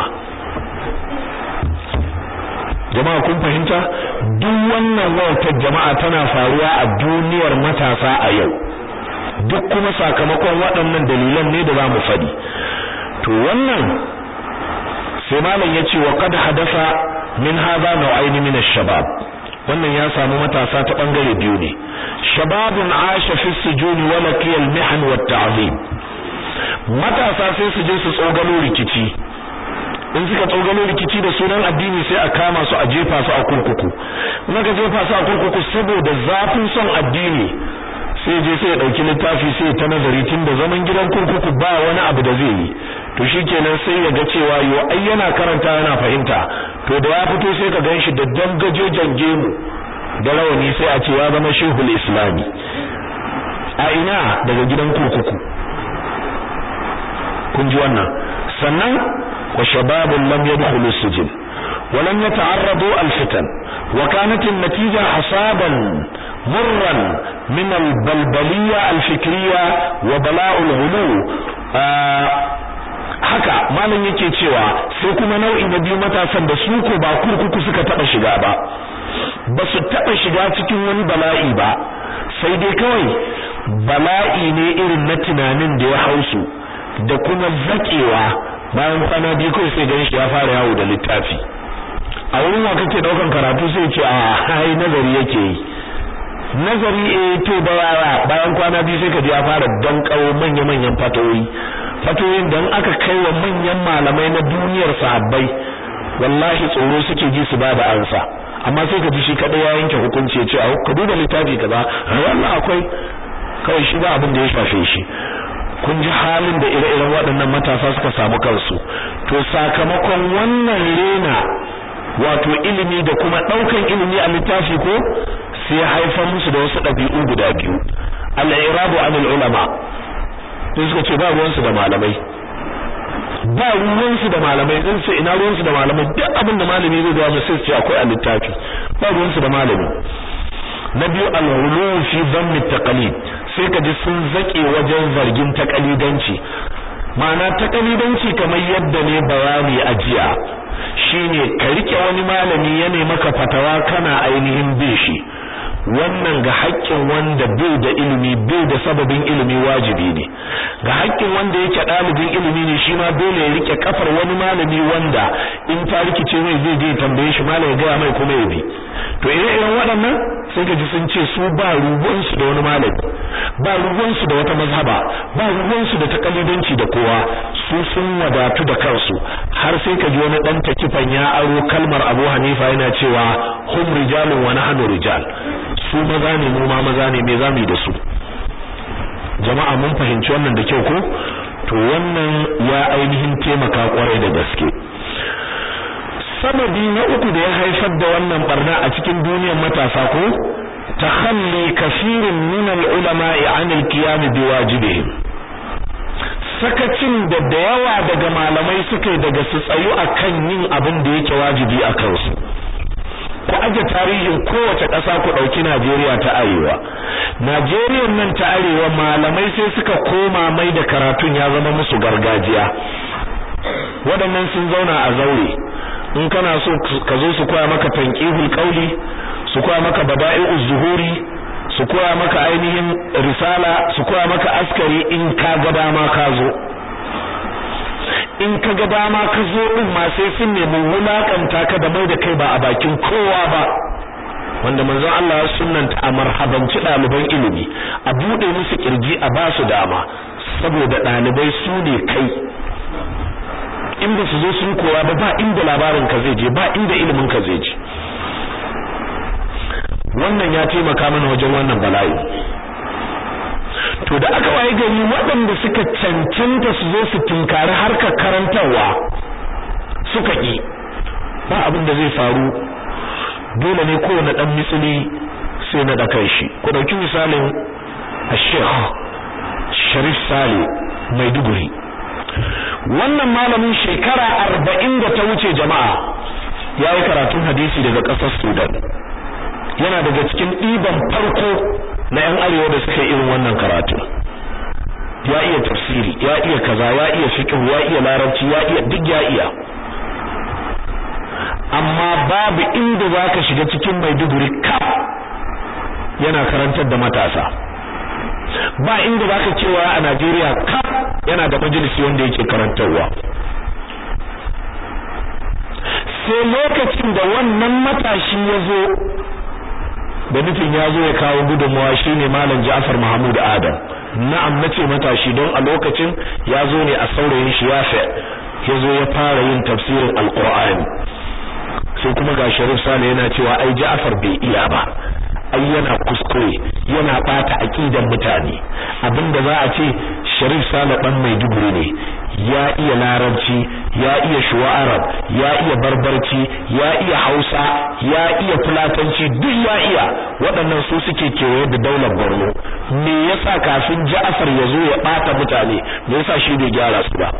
jama'a kun fahimta duk wannan wautar jama'a tana faruwa a duniyar matasa a yau duk kuma sakamakon waɗannan dalilan ne da za mu faɗi to wannan sai malam ya ce wa qad hadasa min hadha nau'ain min ash-shabab wannan ya samu matasa ta bangare biyu ne shababun asha fi sujuni wa laqiya al-mihan wa at-ta'zim matasa sai su je su tsogalo rikici in suka tsogalo rikici da sunan addini sai a kama su a jefa su a kurkuku in aka jefa su a kurkuku saboda zafin son addini sai je sai ya dauki littafi sai ta nazari tun da zaman gidan kurkuku ba wani abu da zai yi to shikenan sai ya ga cewa yo ai yana karanta yana fahimta to da ya fito sai ka ganshi da dangaje jange mu da rawani sai a ce ya zama shehul islami a ina daga gidan kurkuku kun ji wannan sannan wa shababun lam yadkhulu sijin wa lam yata'arradu al-fitan wa kanat an-natija hasaban مرا من البلبلية الفكرية وبلاء الغلو haka malam yake cewa sai kuma nau'i na biyu matasan da su ko ba kurkuku suka taba shiga ba ba su taba shiga cikin wani bala'i ba sai dai kawai bala'i ne irin na tunanin da ya hausu da kuma zakewa bayan kwana biyu kawai sai ganin shi ya fara yawo da littafi a wurin wa kake daukan karatu sai ce a hai nazari yake yi nazari eh to da yara bayan kwana biyu sai ka ji ya fara dankawo manya-manyan fatoyi fatoyin dan aka kai wa manyan malamai na duniyar sahabbai wallahi tsoro suke ji su ba da ansa amma sai ka ji shi kadai ya yanke hukunci ya ce ka duba littafi kaza wallahi akwai kawai shi ba abin da ya shafe shi kun ji halin da ire-iren waɗannan matasa suka samu kansu to sakamakon wannan rena wato ilimi da kuma ɗaukan ilimi a littafi ko sai haifar musu da wasu ɗabi'u guda biyu al-i'rabu anil ulama sai suka ce ba ruwansu da malamai ba ruwansu da malamai din sai ina ruwansu da malamai duk abin da malami zai zuwa sai ce akwai a littafi ba ruwansu da malami na biyu al-ghulu fi dhanni taqlid sai ka ji sun zake wajen zargin takalidanci ma'ana takalidanci kamar yadda ne bayani a jiya shine ka rike wani malami ya ne maka fatawa kana ainihin bin shi wannan ga haƙƙin wanda bai da ilimi bai da sababin ilimi wajibi ne ga haƙƙin wanda yake ɗalibin ilimi ne shi ma dole ya rike kafar wani malami wanda in ta rikice mai zai je tambaye shi malami ya gaya mai kuma ya bi to ire iren waɗannan sai ka ji sun ce su ba ruwansu da wani malami ba ruwansu da wata mazhaba ba ruwansu da takalidanci da kowa su sun wadatu da kansu har sai ka ji wani ɗan takifan ya aro kalmar Abu Hanifa yana cewa hum rijalun wa nahnu rijal su maza ne mu ma maza ne me zamu yi da su jama'a mun fahimci wannan da kyau ko to wannan ya ainihin taimaka kwarai da gaske sababi na uku da ya haifar da wannan barna a cikin duniyar matasa ko takhalli kaseerin min al-ulama'i 'an al-qiyam biwajibihim sakacin da da yawa daga malamai suka yi daga su tsayu akan yin abin da yake wajibi a kansu ku aje tarihin kowace ƙasa ku ɗauki Najeriya ta Arewa. Najeriya nan ta Arewa malamai sai suka koma mai da karatun ya zama musu gargajiya. Waɗannan sun zauna a zaure. In kana so ka zo su koya maka tanqihul qauli, su koya maka bada'i'uz zuhuri, su koya maka ainihin risala, su koya maka askari in ka ga dama ka zo. in ka ga dama ka zo din ma sai sun nemi wulakanta ka da mai da kai ba a bakin kowa ba wanda manzon Allah ya sunnanta a marhabanci ɗaliban ilimi a buɗe musu kirji a ba su dama saboda ɗalibai su ne kai in ba su zo sun koya ba ba inda labarin ka zai je ba inda ilimin ka zai je wannan ya taimaka mana wajen wannan bala'i to da aka waye gari waɗanda suka cancanta su zo su tinkari harkar karantarwa suka ƙi ba abin da zai faru dole ne kowane ɗan misali sai na ɗakan shi ku ɗauki misalin Sheikh Sharif Sale Maiduguri wannan malamin shekara arba'in da ta wuce jama'a ya yi karatun hadisi daga ƙasar Sudan yana daga cikin ɗiban farko na yan arewa da suka irin wannan karatu ya iya tafsiri ya iya kaza ya iya fiqh ya iya larabci ya iya duk ya iya amma babu inda zaka shiga cikin Maiduguri ka yana karantar da matasa ba inda zaka cewa a Najeriya ka yana da majalisi wanda yake karantarwa sai lokacin da wannan matashi ya zo da nufin ya zo ya kawo gudunmawa shine malam Ja'far Mahmud Adam na'am nace matashi don a lokacin ya zo ne a saurayin shi ya ya zo ya fara yin tafsirin alqur'ani sai kuma ga Sharif Sale yana cewa ai Ja'far bai iya ba ai yana kuskure yana bata aqidan mutane abinda za a ce Sharif Sale dan Maiduguri ne ya iya larabci ya iya shuwa arab ya iya barbarci ya iya hausa ya iya fulatanci duk ya iya waɗannan su suke kewaye da daular borno me yasa kafin ja'afar ya zo ya ɓata mutane me yasa shi bai gyara su ba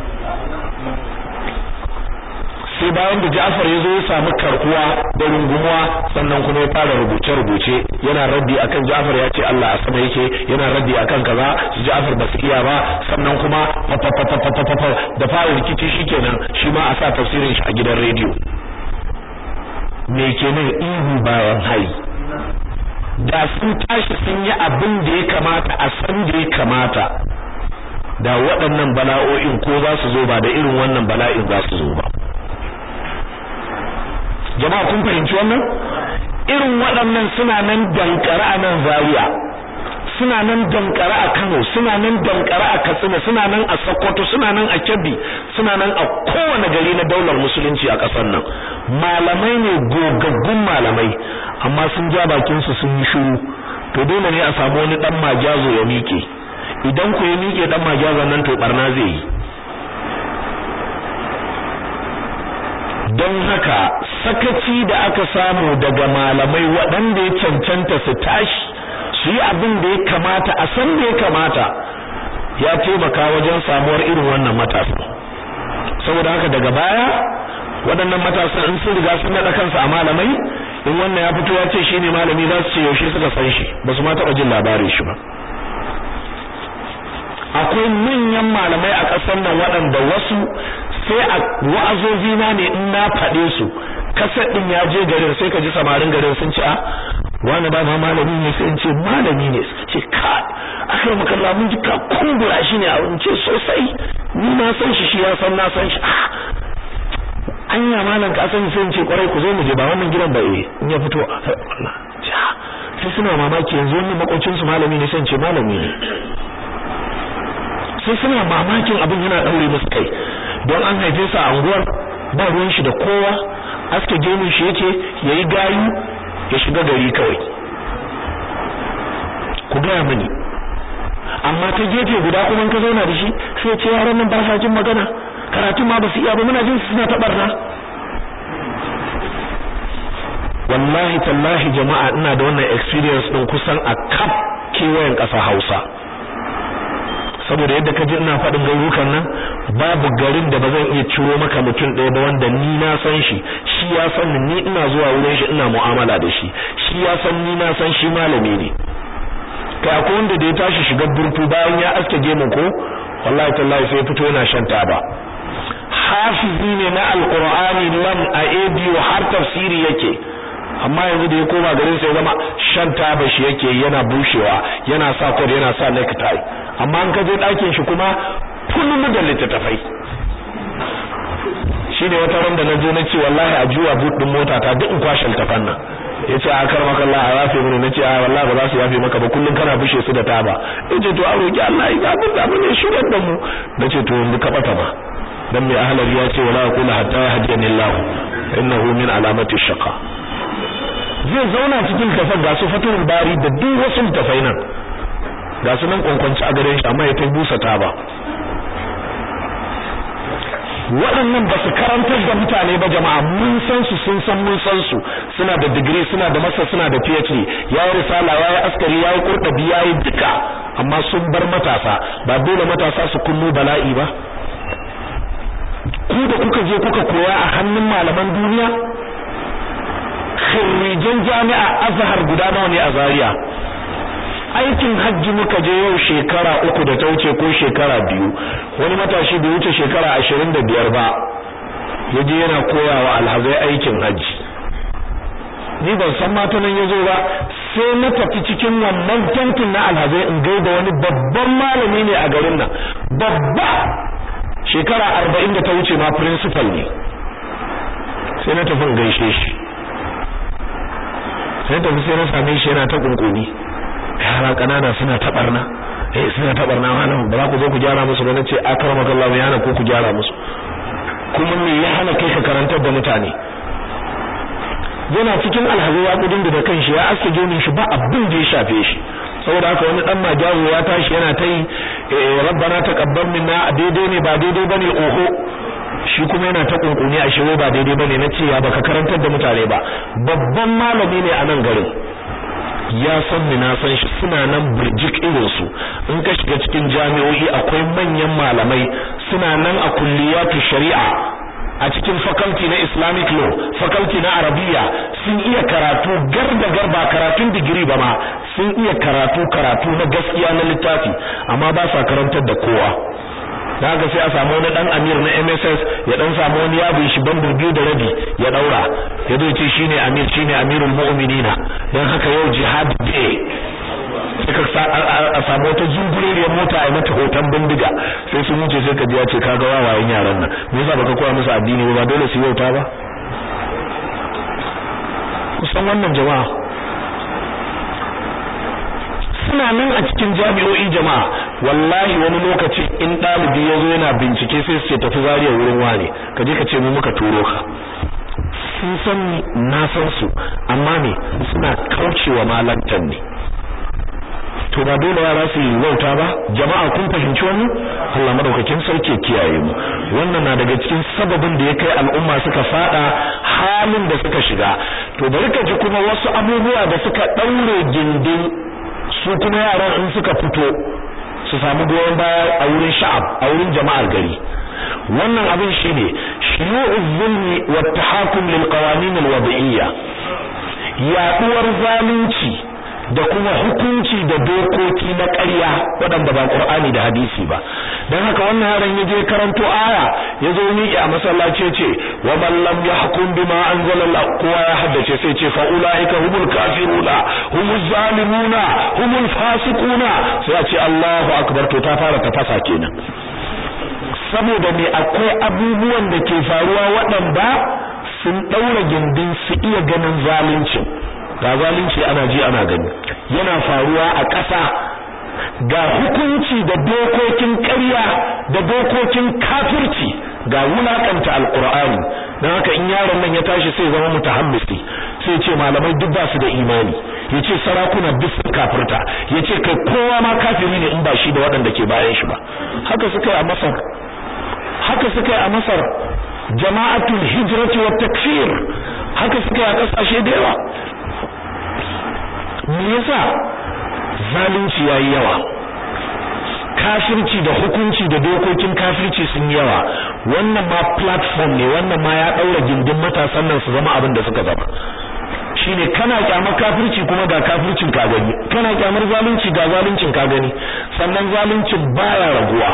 sai bayan da Ja'far ya zo ya samu karkuwa da rungumuwa sannan kuma ya fara rubuce rubuce yana raddi akan Ja'far ya ce Allah a sama yake yana raddi akan kaza su Ja'far ba su iya ba sannan kuma da fara rikici shikenan shi ma a sa tafsirin shi a gidan rediyo me kenan ihu bayan hai da sun tashi sun yi abin da ya kamata a san da ya kamata da waɗannan bala'o'in ko za su zo ba da irin wannan bala'in za su zo ba jama'a kun fahimci wannan irin waɗannan suna nan dankare a nan Zaria suna nan dankare a Kano suna nan dankare a Katsina suna nan a Sokoto suna nan a Kebbi suna nan a kowane gari na daular musulunci a ƙasar nan malamai ne gogaggun malamai amma sun ja bakin su sun yi shiru to dole ne a samu wani dan majazo ya miƙe idan ku ya miƙe dan majazon nan to barna zai yi don haka sakaci da aka samu daga malamai waɗanda ya cancanta su tashi su yi abin da ya kamata a san da ya kamata ya taimaka wajen samuwar irin wannan matasa saboda haka daga baya waɗannan matasa in sun riga sun naɗa kansu a malamai in wannan ya fito ya ce shi ne malami za su ce yaushe suka san shi ba su ma taɓa jin labarin shi ba akwai manyan malamai a ƙasar nan waɗanda wasu sai a wa'azozi na ne in na faɗe su kasar din ya je garin sai ka ji samarin garin sun ce a wani ba ma malami ne sai in ce malami ne suka ce ka akai makalla mun ji ka kumbura shi ne a ce sosai ni na san shi shi ya san na san shi anya malam ka san sai in ce kwarai ku zo mu je ba wannan gidan ba eh in ya fito sai suna mamaki yanzu wannan makocin su malami ne sai in ce malami ne sai suna mamakin abin yana daure musu kai don an haife su a anguwar ba ruwan shi da kowa aske gemun shi yake yayi gayu ya shiga gari kawai ku gaya mini amma ta gefe guda kuma ka zauna da shi sai ce yaran nan ba sa jin magana karatun ma ba su iya ba muna jin suna ta barna wallahi tallahi jama'a ina da wannan experience din kusan a kaf kewayen ƙasa Hausa saboda yadda ka ji ina faɗin garurukan nan babu garin da ba zan iya ciro maka mutum ɗaya ba wanda ni na san shi shi ya san ni ina zuwa wurin shi ina mu'amala da shi shi ya san ni na san shi malami ne kai akwai wanda da ya tashi shiga burtu bayan ya aske gemu ko wallahi tallahi sai fito yana shan taba hafizi ne na alqur'ani lam a ABU har tafsiri yake amma yanzu da ya koma garin sai zama shan taba shi yake yana bushewa yana sa kod yana sa necktie amma an kaje ɗakin shi kuma kullum da littattafai shine wata ran da na zo na ce wallahi a juwa boot din mota ta duk in kwashe littafan nan yace a kar maka Allah a yafe mini nace a wallahi ba za su yafe maka ba kullum kana bushe su da taba yace to a roki Allah ya abin da abin ne shigar da mu nace to yanzu ka bata ba dan mai ahlari ya ce wala yaqulu hatta yahdiyani Allah innahu min alamati shaqa zai zauna cikin kafar ga su fatul bari da duk wasu tafai nan ga su nan kwankwanci a gare shi amma ya ta busa ta ba waɗannan ba su karantar da mutane ba jama'a mun san su sun san mun san su suna da digiri suna da masa suna da PhD yayi risala yayi askari yayi kurdabi yayi duka amma sun bar matasa ba dole matasa su kunno bala'i ba ku da kuka je kuka koya a hannun malaman duniya khirrijan jami'a azhar guda nawa ne a Zaria aikin hajji muka je yau shekara uku da ta wuce ko shekara biyu wani matashi bai wuce shekara ashirin da biyar ba ya je yana koyawa alhazai aikin hajji ni ban san mata nan ya zo ba sai na tafi cikin wannan tantin na alhazai in gaida wani babban malami ne a garin nan babba shekara arba'in da ta wuce ma principal ne sai na tafi gaishe shi sai tafi sai na same shi yana ta kunkuni yara kanana suna tabarna eh suna tabarna wannan ba za ku zo ku gyara musu ba nace akramaka Allah ya hana ko ku gyara musu kuma me ya hana kai ka karantar da mutane yana cikin alhazi ya kudin da kanshi ya aske gemin shi ba abin da ya shafe shi saboda haka wani dan majazo ya tashi yana ta yi rabbana taqabbal minna daidai ne ba daidai bane oho shi kuma yana ta kunkuni a shewa ba daidai bane nace ya baka karantar da mutane ba babban malami ne a nan garin ya san ni na san shi suna nan burjik irin su in ka shiga cikin jami'o'i akwai manyan malamai suna nan a kulliyatu shari'a a cikin faculty na Islamic law faculty na Arabiya sun iya karatu gar da gar ba karatun digiri ba ma sun iya karatu karatu na gaskiya na littafi amma ba sa karantar da kowa da haka sai a samu wani dan amir na MSS ya dan samu wani yabo shi bandur biyu da rabi ya daura ya zo ce shine amir shine amirul mu'minina dan haka yau jihad day sai a samu wata zunguriyar mota a mata hoton bindiga sai sun wuce sai ka ji ya ce kaga wawayen yaran nan me yasa baka koya musu addini ba dole su yauta ba kusan wannan jama'a suna nan a cikin jami'o'i jama'a wallahi wani lokaci in ɗalibi ya zo yana bincike sai su ce tafi zariya wurin wane ka je ka ce mu muka turo ka sun san na san su amma ne suna kaucewa malantan ne to ba dole yara su yi wauta ba jama'a kun fahimci wannan Allah madaukakin sarki kiyaye mu wannan na daga cikin sababin da ya kai al'umma suka fada halin da suka shiga to bari ka ji kuma wasu abubuwa da suka daure gindin su kuma yaran in suka fito su samu goyon baya a wurin sha'ab a wurin jama'ar gari wannan abin shine shuyu'uz zulmi wat tahakum lil qawanin al wad'iyya yaduwar zalunci da kuma hukunci da dokoki na ƙarya waɗanda ba Qur'ani da hadisi ba dan haka wannan yaron ya je karanto aya ya zo miƙe a masallaci ce wa man lam yahkum bima anzala kowa ya haddace sai ce fa ulaika humul kafiruna humuz zalimuna humul fasiquna sai a ce Allahu akbar to ta fara tafasa kenan saboda me akwai abubuwan da ke faruwa waɗanda sun ɗaura gindin su iya ganin zalunci ga zalunci ana ji ana gani yana faruwa a ƙasa ga hukunci da dokokin ƙarya da dokokin kafirci ga wulakanta alqur'ani dan haka in yaron nan ya tashi sai zama mutahammisi sai ce malamai duk ba su da imani yace sarakuna duk sun kafirta yace kai kowa ma kafiri ne in ba shi da waɗanda ke bayan shi ba haka suka yi a Masar haka suka yi a Masar jama'atul hijrati wat takfir haka suka yi a kasashe da yawa me yasa zalunci yayi yawa kafirci da hukunci da dokokin kafirci sun yawa wannan ma platform ne wannan ma ya daura gindin matasan nan su zama abin da suka zama shine kana kyamar kafirci kuma ga kafircin ka gani kana kyamar zalunci ga zaluncin ka gani sannan zaluncin baya raguwa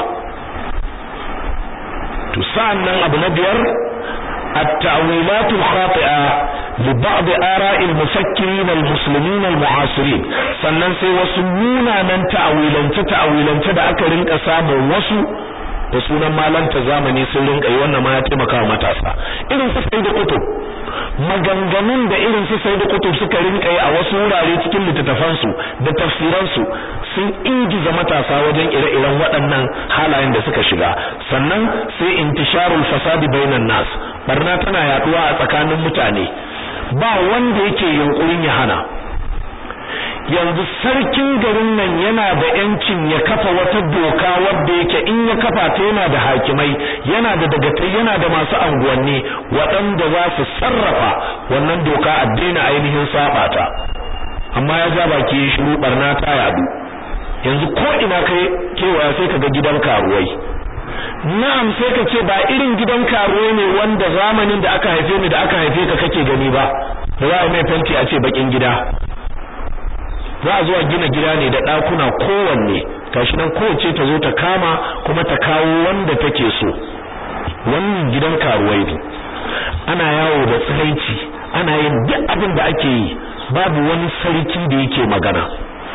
to sa'annan abu na biyar التأويلات الخاطئة لبعض آراء المفكرين المسلمين المعاصرين sannan sai wasu munanan ta'awilance ta'awilance da aka rinka samun wasu da sunan malanta zamani sun rinka yi wannan ma ya taimaka wa matasa irin su sai da kutub maganganun da irin su sai da kutub suka rinka yi a wasu wurare cikin littattafansu da tafsiransu sun ingiza matasa wajen ire-iren waɗannan halayen da suka shiga sannan sai intisharul fasadi bainan nas barna tana yaduwa a tsakanin mutane ba wanda yake yunkurin ya hana yanzu sarkin garin nan yana da yancin ya kafa wata doka wadda yake in ya kafa ta yana da hakimai yana da dagatai yana da masu anguwanni waɗanda za su sarrafa wannan doka a daina ainihin saba ta amma ya ja baki ya shiru barna ta yadu yanzu ko ina kai kewaya sai ka ga gidan karuwai na'am sai ka ce ba irin gidan karuwai ne wanda zamanin da aka haife ni da aka haife ka kake gani ba za a mai fanti a ce bakin gida za a zuwa gina gida ne da ɗakuna kowanne gashi nan kowace ta zo ta kama kuma ta kawo wanda take so wannan gidan karuwai ne ana yawo da tsiraici ana yin duk abin da ake yi babu wani sarki da yake magana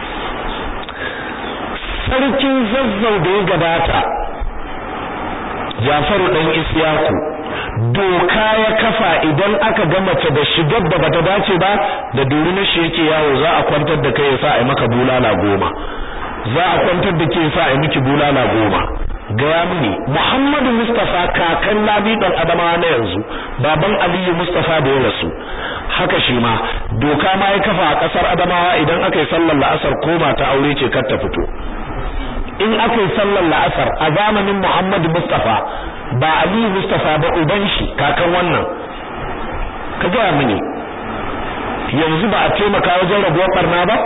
sarkin zazzau da ya gabata Jafaru dan Isyaku doka ya kafa idan aka ga mace da shigar da bata dace ba da duri na shi yake yawo za a kwantar da kai yasa a maka bulala goma za a kwantar da ke yasa a miki bulala goma gaya mini Muhammadu Mustafa kakan Labi dan Adama na yanzu baban Aliyu Mustafa da ya rasu haka shi ma doka ma ya kafa a kasar Adamawa idan aka yi sallar la'asar ko ba ta aure ce kar ta fito in aka yi sallar la'asar a zamanin Muhammadu Mustafa ba Aliyu Mustafa ba uban shi kakan wannan ka gaya mini yanzu ba a taimaka wajen rabuwar barna ba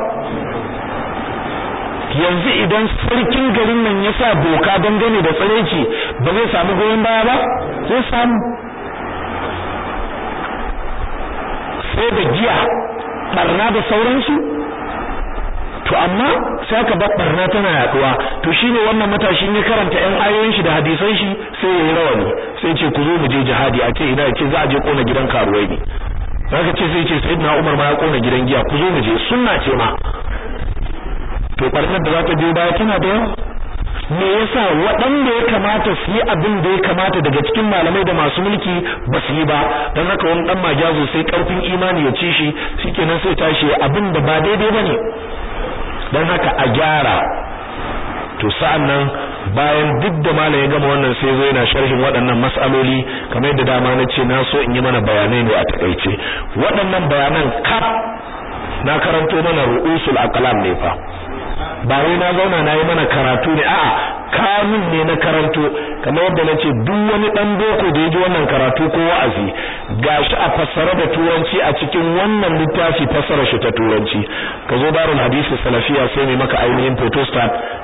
yanzu idan sarkin garin nan ya sa doka dangane da tsareci ba zai samu goyon baya ba zai samu sai da giya barna da sauransu to amma sai aka bar barna tana yaduwa to shine wannan matashin ya karanta ɗan ayoyin shi da hadisan shi sai yayi rawani sai ce ku zo mu je jihadi a ce ina ce za a je kona gidan karuwai ne zaka ce sai ce sayyidina Umar ma ya kona gidan giya ku zo mu je sunna ce ma to barnar da za ta biyo baya tana da yawa me yasa waɗanda ya kamata su yi abin da ya kamata daga cikin malamai da masu mulki ba su yi ba don haka wani dan majazo sai karfin imani ya ci shi shikenan sai tashi abin da ba daidai bane don haka a gyara to sa'an nan bayan duk da malam ya gama wannan sai zo yana sharhin waɗannan mas'aloli kamar yadda dama na ce na so in yi mana bayanai ne a takaice waɗannan bayanan kaf na karanto mana ru'usul aqlam ne fa ba wai na zauna na yi mana karatu ne a'a kamun ne na karanto kamar yadda nace duk wani dan boko da yaji wannan karatu ko wa'azi gashi a fassara da turanci a cikin wannan littafi fassara shi ta turanci ka zo darul hadisi salafiya sai ne maka ainihin photostat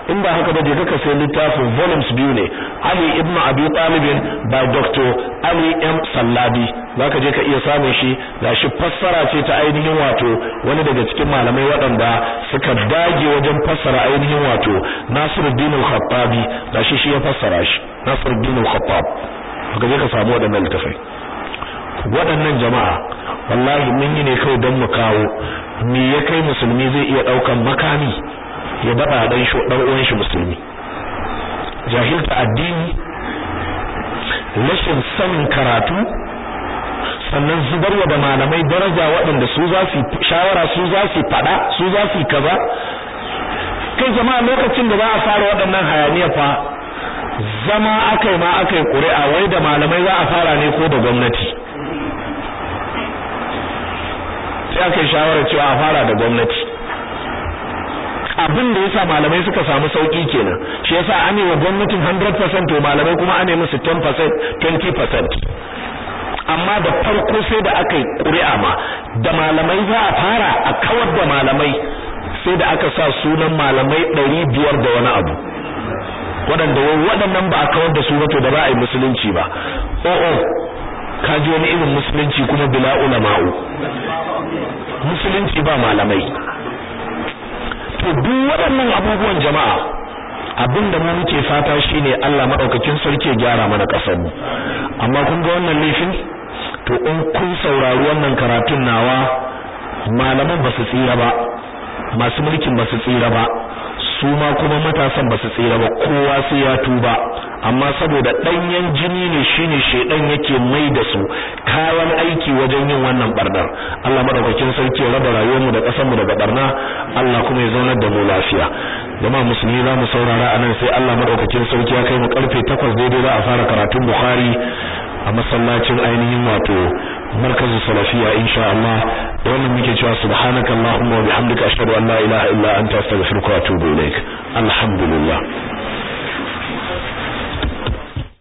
in ba haka ba je ka sai littafin volumes biyu ne Ali ibn Abi Talib by Dr. Ali M Sallabi zaka je ka iya samun shi gashi fassara ce ta ainihin wato wani daga cikin malamai waɗanda suka dage wajen fassara ainihin wato Nasiruddin al-Khattabi gashi shi ya fassara shi Nasiruddin al-Khattab ka je ka samu waɗannan littafai waɗannan jama'a wallahi mun yi ne kawai don mu kawo me ya kai musulmi zai iya ɗaukan makami ya daɗa ɗan shi ɗan uwan shi musulmi jahilta addini rashin sanin karatu sannan zubarwa da malamai daraja waɗanda su za su shawara su za su faɗa su za su kaza kai jama'a lokacin da za a fara waɗannan hayaniya fa zama akai ma akai ƙuri'a wai da malamai za a fara ne ko da gwamnati sai aka yi shawarar cewa a fara da gwamnati abin da yasa malamai suka samu sauki kenan shi yasa an yi wa gwamnatin 100% to malamai kuma an yi musu 10% 20% amma da farko sai da aka yi ƙuri'a ma da malamai za a fara a kawar da malamai sai da aka sa sunan malamai 500 da wani abu waɗanda waɗannan ba a kawar da su ba to da ba a yi musulunci ba o'o ka ji wani irin musulunci kuma bila ulama'u musulunci ba malamai to duk waɗannan abubuwan jama'a abinda mu muke fata shine Allah madaukakin sarki ya gyara mana kasar mu amma kun ga wannan laifin to in kun saurari wannan karatun nawa malaman ba su tsira ba masu mulkin ba su tsira ba su ma kuma matasan ba su tsira ba kowa sai ya tuba amma saboda danyen jini ne shine shedan yake mai da su kayan aiki wajen yin wannan barnar Allah madaukakin sarki ya raba rayuwar mu da kasar mu daga barna Allah kuma ya zaunar da mu lafiya jama'a musulmi za mu saurara anan sai Allah madaukakin sarki ya kai mu karfe 8 daidai za a fara karatun Bukhari a masallacin ainihin wato markazin salafiya insha Allah da wannan muke cewa subhanakallahumma wa bihamdika ashhadu an la ilaha illa anta astaghfiruka wa atubu ilaik alhamdulillah